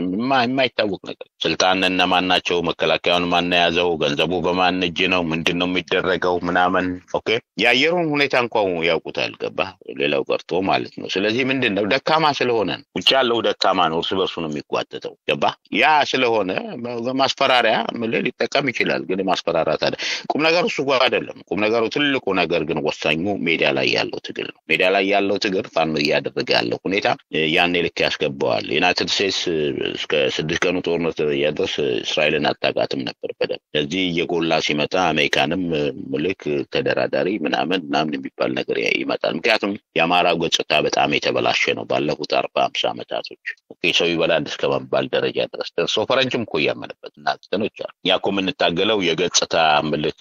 የማይታወቅ ነገር ስልጣን እነማን ናቸው? መከላከያውን ማን የያዘው? ገንዘቡ በማን እጅ ነው? ምንድን ነው የሚደረገው? ምናምን ኦኬ። የአየሩን ሁኔታ እንኳን ያውቁታል። ገባህ? ሌላው ቀርቶ ማለት ነው። ስለዚህ ምንድን ነው ደካማ ስለሆነ ውጭ ያለው ደካማ ነው፣ እርስ በርሱ ነው የሚጓተተው። ገባህ? ያ ስለሆነ ማስፈራሪያ ምልህ ሊጠቀም ይችላል። ግን ማስፈራራት አለ ቁም ነገሩ እሱ ጋር አይደለም። ቁም ነገሩ ትልቁ ነገር ግን ወሳኙ ሜዳ ላይ ያለው ትግል ነው። ሜዳ ላይ ያለው ትግል ፋኖ እያደረገ ያለው ሁኔታ ያኔ ልክ ያስገባዋል። ዩናይትድ ስቴትስ እስከ ስድስት ቀኑ ጦርነት ደረጃ ድረስ እስራኤልን አታውቃትም ነበር በደንብ። ስለዚህ እየጎላ ሲመጣ አሜሪካንም ምልክ ተደራዳሪ ምናምን ምናምን የሚባል ነገር ይመጣል። ምክንያቱም የአማራው ገጽታ በጣም የተበላሸ ነው። ባለፉት አርባ አምሳ ዓመታቶች ሰው ይበላል እስከ መባል ደረጃ ድረስ ደርሶ ፈረንጅም እኮ እያመነበት እና እንትኖች አሉ። ያ እኮ የምንታገለው የገጽታ ምልክ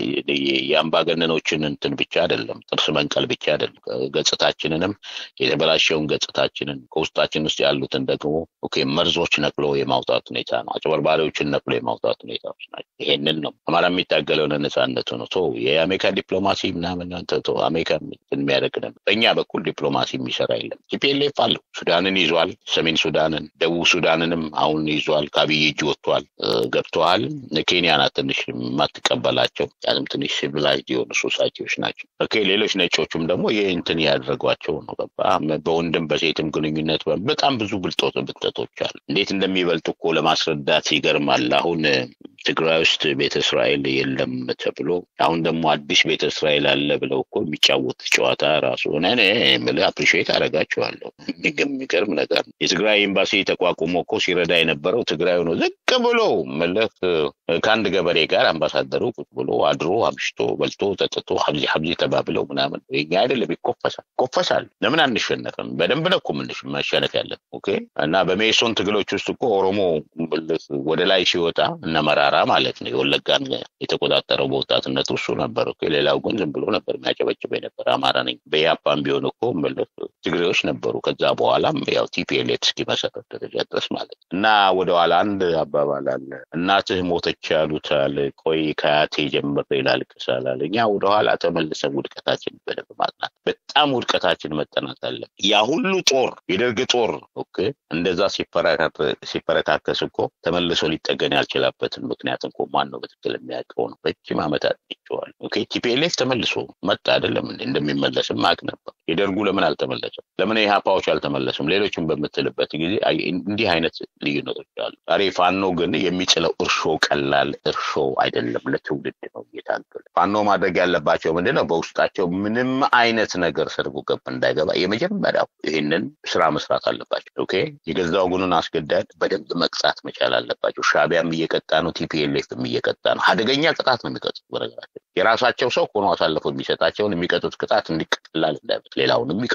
የአምባገነኖችን እንትን ብቻ አይደለም፣ ጥርስ መንቀል ብቻ አይደለም። ገጽታችንንም የተበላሸውን ገጽታችንን ከውስጣችን ውስጥ ያሉትን ደግሞ ኦኬ መርዞች ነቅሎ የማውጣት ሁኔታ ነው። አጭበርባሪዎችን ነቅሎ የማውጣት ሁኔታዎች ናቸው። ይሄንን ነው አማራ የሚታገለው ነጻነቱ ነው። ቶ የአሜሪካ ዲፕሎማሲ ምናምን አንተ አሜሪካ የሚያደርግ ነው። በእኛ በኩል ዲፕሎማሲ የሚሰራ የለም። ቲፒኤልኤፍ አለው። ሱዳንን ይዟል። ሰሜን ሱዳንን፣ ደቡብ ሱዳንንም አሁን ይዟል። ከአብይ እጅ ወጥቷል፣ ገብተዋል። ኬንያ ናት ትንሽ የማትቀበላቸው ያንም ትንሽ ሲቪላይዝድ የሆኑ ሶሳይቲዎች ናቸው። ኦኬ ሌሎች ነጮቹም ደግሞ ይህ እንትን ያደረጓቸው ነው። ገባ በወንድም በሴትም ግንኙነት በጣም ብዙ ብልጦት ብልጠቶች አሉ። እንዴት እንደሚበልጡ እኮ ለማስረዳት ይገርማል። አሁን ትግራይ ውስጥ ቤተ እስራኤል የለም ተብሎ አሁን ደግሞ አዲስ ቤተ እስራኤል አለ ብለው እኮ የሚጫወት ጨዋታ ራሱ እኔ የምልህ አፕሪሺየት አደርጋቸዋለሁ። የሚገርም ነገር ነው። የትግራይ ኤምባሲ ተቋቁሞ እኮ ሲረዳ የነበረው ትግራይ ነው። ዝቅ ብሎ ምልህ ከአንድ ገበሬ ጋር አምባሳደሩ ቁጭ ብሎ አድሮ አምሽቶ በልቶ ጠጥቶ ሀብዚ ሀብዚ ተባብለው ምናምን የኛ አይደለም ይኮፈሳል ይኮፈሳል። ለምን አንሸነፍም? በደንብ ነው እኮ ምንሽ መሸነፍ ያለን ኦኬ። እና በሜሶን ትግሎች ውስጥ እኮ ኦሮሞ ወደ ላይ ሲወጣ እነ መራራ ማለት ነው የወለጋን የተቆጣጠረው በወጣትነቱ እሱ ነበር እኮ። ሌላው ግን ዝም ብሎ ነበር የሚያጨበጭበ ነበር። አማራ ነኝ በያፓን ቢሆን እኮ ምልህ ትግሬዎች ነበሩ። ከዛ በኋላም ያው ቲፒኤልኤፍ እስኪመሰረት ደረጃ ድረስ ማለት ነው። እና ወደኋላ አንድ አባባል አለ እናትህ ሞተች ያሉታል። ቆይ ከአያቴ ጀምሬ ላልቅሳል አለ። እኛ ወደኋላ ተመልሰን ውድቀታችን በደንብ ማጥናት በጣም ውድቀታችን መጠናት አለ። ያ ሁሉ ጦር የደርግ ጦር ኦኬ እንደዛ ሲፈረካከስ እኮ ተመልሶ ሊጠገን ያልችላበትን ምክንያት እንኮ ማን ነው በትክክል የሚያውቀው ነው። ረጅም ዓመታት ይቸዋል። ኦኬ ቲፒኤልኤፍ ተመልሶ መጣ አይደለም እንዴ? እንደሚመለስም ማቅ ነበር። የደርጉ ለምን አልተመለሰም? ለምን የሀፓዎች አልተመለሱም? ሌሎችም በምትልበት ጊዜ እንዲህ አይነት ልዩነቶች አሉ። ዛሬ ፋኖ ግን የሚጥለው እርሾ ቀላል እርሾ አይደለም፣ ለትውልድ ነው እየታገለ ፋኖ ማድረግ ያለባቸው ምንድን ነው? በውስጣቸው ምንም አይነት ነገር ሰርጎ ገብ እንዳይገባ የመጀመሪያው ይህንን ስራ መስራት አለባቸው። ኦኬ የገዛ ወገኑን አስገዳድ በደንብ መቅጣት መቻል አለባቸው። ሻቢያም እየቀጣ ነው፣ ቲፒኤልኤፍም እየቀጣ ነው። አደገኛ ቅጣት ነው የሚቀጡት። በነገራቸው የራሳቸው ሰው ሆኖ አሳልፎ የሚሰጣቸውን የሚቀጡት ቅጣት እንዲቀላል እንዳይበት ሌላውንም ይቀጡታል።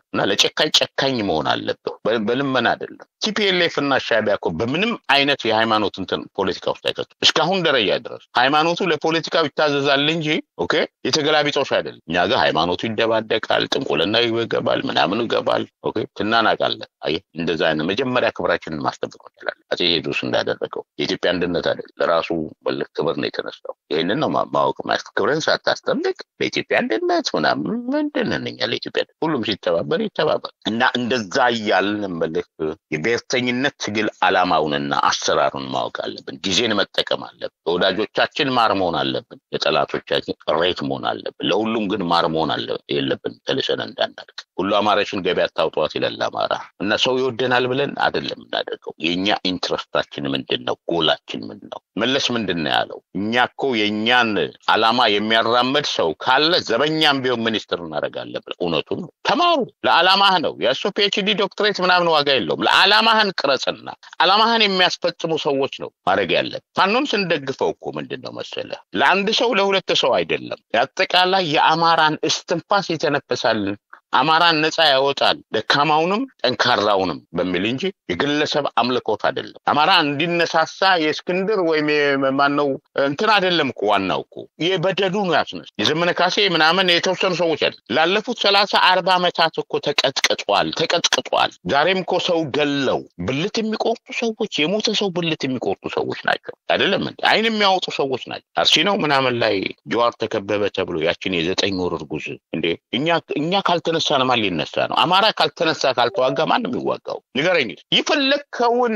እና ለጨካኝ ጨካኝ መሆን አለብህ። በልመና አይደለም። ቲፒኤልኤፍ እና ሻዕቢያ እኮ በምንም አይነት የሃይማኖት እንትን ፖለቲካ ውስጥ አይከቱ እስካሁን ደረጃ ድረስ ሃይማኖቱ ለፖለቲካው ይታዘዛል እንጂ ኦኬ የተገላቢጦሽ አይደለም። እኛ ጋር ሃይማኖቱ ይደባደቃል፣ ጥንቁልና ይገባል፣ ምናምኑ ይገባል። ኦኬ ትናናቃለን። አየህ እንደዛ አይነት መጀመሪያ ክብራችንን ማስጠበቅ እንችላለን። አፄ ቴዎድሮስ እንዳደረገው የኢትዮጵያ አንድነት አይደል ለራሱ በልክ ክብር ነው የተነሳው። ይህንን ነው ማወቅ ማለት ክብርን ሳታስጠብቅ ለኢትዮጵያ አንድነት ምናምን ምንድን ነን እኛ ለኢትዮጵያ ሁሉም ሲተባበር ይተባበር እና እንደዛ እያልን መልክ የብሔርተኝነት ትግል አላማውንና አሰራሩን ማወቅ አለብን። ጊዜን መጠቀም አለብን። ለወዳጆቻችን ማር መሆን አለብን። ለጠላቶቻችን ሬት መሆን አለብን። ለሁሉም ግን ማር መሆን የለብን። ተልሰን እንዳናልቅ ሁሉ አማራችን ገበያ አታውጧት ይላል አማራ እና ሰው ይወደናል ብለን አይደለም እናደርገው። የእኛ ኢንትረስታችን ምንድን ነው? ጎላችን ምንድን ነው? መለስ ምንድን ነው ያለው? እኛ እኮ የእኛን አላማ የሚያራመድ ሰው ካለ ዘበኛም ቢሆን ሚኒስትር እናደርጋለን ብለ እውነቱ ነው። ተማሩ። ለዓላማህ ነው የእሱ ፒኤችዲ ዶክትሬት ምናምን ዋጋ የለውም። ለዓላማህን ቅረጽና ዓላማህን የሚያስፈጽሙ ሰዎች ነው ማድረግ ያለን። ፋኖን ስንደግፈው እኮ ምንድን ነው መሰለ ለአንድ ሰው ለሁለት ሰው አይደለም፣ አጠቃላይ የአማራን እስትንፋስ የተነፈሳልን አማራን ነፃ ያወጣል ደካማውንም ጠንካራውንም በሚል እንጂ የግለሰብ አምልኮት አይደለም። አማራ እንዲነሳሳ የእስክንድር ወይም ማነው እንትን አይደለም እኮ ዋናው እኮ የበደሉ ነው ያስነስ የዘመነ ካሴ ምናምን የተወሰኑ ሰዎች አይደለም። ላለፉት ሰላሳ አርባ ዓመታት እኮ ተቀጥቅጧል ተቀጥቅጧል። ዛሬም እኮ ሰው ገለው ብልት የሚቆርጡ ሰዎች የሞተ ሰው ብልት የሚቆርጡ ሰዎች ናቸው። አይደለም እንዴ? አይን የሚያወጡ ሰዎች ናቸው። አርሲ ነው ምናምን ላይ ጀዋር ተከበበ ተብሎ ያችን የዘጠኝ ወር እርጉዝ እንዴ እኛ እኛ ካልተነ ካልተነሳ ማን ሊነሳ ነው? አማራ ካልተነሳ ካልተዋጋ ማንም ይዋጋው? ንገረኝ። የፈለግከውን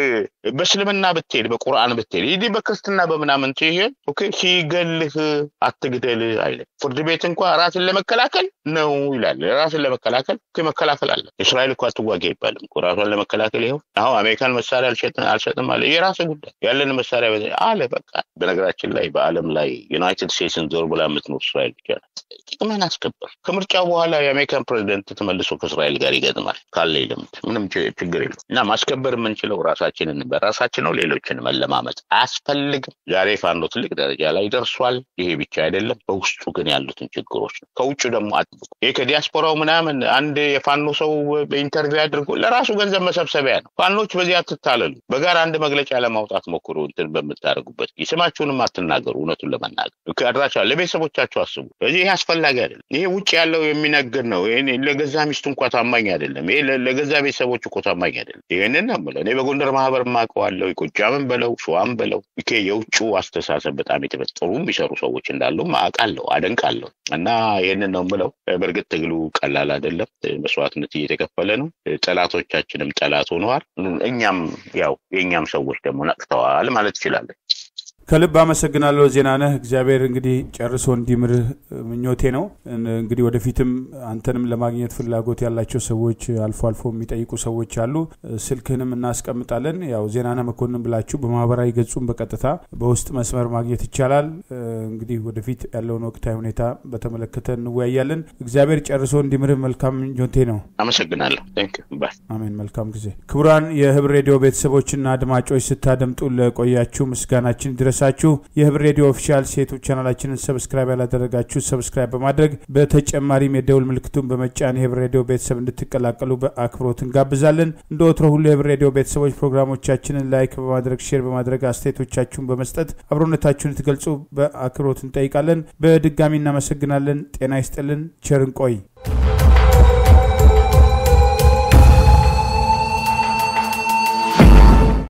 በእስልምና ብትሄድ በቁርአን ብትሄድ ይህ በክርስትና በምናምን ሲሄድ ኦኬ ሲገልህ አትግደል አይልም። ፍርድ ቤት እንኳ ራስን ለመከላከል ነው ይላል። ራስን ለመከላከል መከላከል አለ። እስራኤል እኮ አትዋጋ አይባልም እኮ ራሷን ለመከላከል ይኸው አሁን አሜሪካን መሳሪያ አልሰጥም አለ። የራስ ጉዳይ ያለን መሳሪያ አለ በቃ። በነገራችን ላይ በዓለም ላይ ዩናይትድ ስቴትስን ዞር ብላ የምትኖር እስራኤል ብቻ ናት። ጥቅምን አስከበር። ከምርጫው በኋላ የአሜሪካን ፕሬዚደንት ተመልሶ ከእስራኤል ጋር ይገጥማል ካለ ልምድ ምንም ችግር የለም። እና ማስከበር የምንችለው ራሳችንን በራሳችን ነው። ሌሎችን መለማመጥ አያስፈልግም። ዛሬ ፋኖ ትልቅ ደረጃ ላይ ደርሷል። ይሄ ብቻ አይደለም፣ በውስጡ ግን ያሉትን ችግሮች ነው። ከውጭ ደግሞ አጥብቁ። ይሄ ከዲያስፖራው ምናምን አንድ የፋኖ ሰው በኢንተርቪው አድርጎ ለራሱ ገንዘብ መሰብሰቢያ ነው። ፋኖች በዚህ አትታለሉ። በጋራ አንድ መግለጫ ለማውጣት ሞክሩ። እንትን በምታደርጉበት ስማችሁንም አትናገሩ። እውነቱን ለመናገር አድራሻ ለቤተሰቦቻቸው አስቡ። ስለዚህ ይሄ አስፈላጊ አይደለም። ይሄ ውጭ ያለው የሚነግር ነው። ለገዛ ሚስቱ እንኳ ታማኝ አይደለም። ይሄ ለገዛ ቤተሰቦች እኮ ታማኝ አይደለም። ይህንን ነው የምለው። እኔ በጎንደር ማህበር ማውቀዋለሁ። ጎጃምን በለው ሸዋም በለው ይሄ የውጭው አስተሳሰብ በጣም የተፈጠሩ የሚሰሩ ሰዎች እንዳሉ አውቃለሁ፣ አደንቃለሁ። እና ይህንን ነው የምለው። በእርግጥ ትግሉ ቀላል አይደለም። መስዋዕትነት እየተከፈለ ነው። ጠላቶቻችንም ጠላት ሆነዋል። እኛም ያው የእኛም ሰዎች ደግሞ ነቅተዋል ማለት ይችላለን። ከልብ አመሰግናለሁ ዜናነህ። እግዚአብሔር እንግዲህ ጨርሶ እንዲምርህ ምኞቴ ነው። እንግዲህ ወደፊትም አንተንም ለማግኘት ፍላጎት ያላቸው ሰዎች አልፎ አልፎ የሚጠይቁ ሰዎች አሉ። ስልክህንም እናስቀምጣለን። ያው ዜናነህ መኮንን ብላችሁ በማህበራዊ ገጹም በቀጥታ በውስጥ መስመር ማግኘት ይቻላል። እንግዲህ ወደፊት ያለውን ወቅታዊ ሁኔታ በተመለከተ እንወያያለን። እግዚአብሔር ጨርሶ እንዲምርህ መልካም ምኞቴ ነው። አመሰግናለሁ። አሜን። መልካም ጊዜ። ክቡራን የህብር ሬዲዮ ቤተሰቦችና አድማጮች ስታደምጡ ለቆያችሁ ምስጋናችን ድረስ ሳችሁ የህብር ሬዲዮ ኦፊሻል ሴቶች ቻናላችንን ሰብስክራይብ ያላደረጋችሁ ሰብስክራይብ በማድረግ በተጨማሪም የደውል ምልክቱን በመጫን የህብር ሬዲዮ ቤተሰብ እንድትቀላቀሉ በአክብሮት እንጋብዛለን። እንደ ወትሮ ሁሉ የህብር ሬዲዮ ቤተሰቦች ፕሮግራሞቻችንን ላይክ በማድረግ ሼር በማድረግ አስተያየቶቻችሁን በመስጠት አብሮነታችሁን ትገልጹ በአክብሮት እንጠይቃለን። በድጋሚ እናመሰግናለን። ጤና ይስጥልን። ቸር እንቆይ።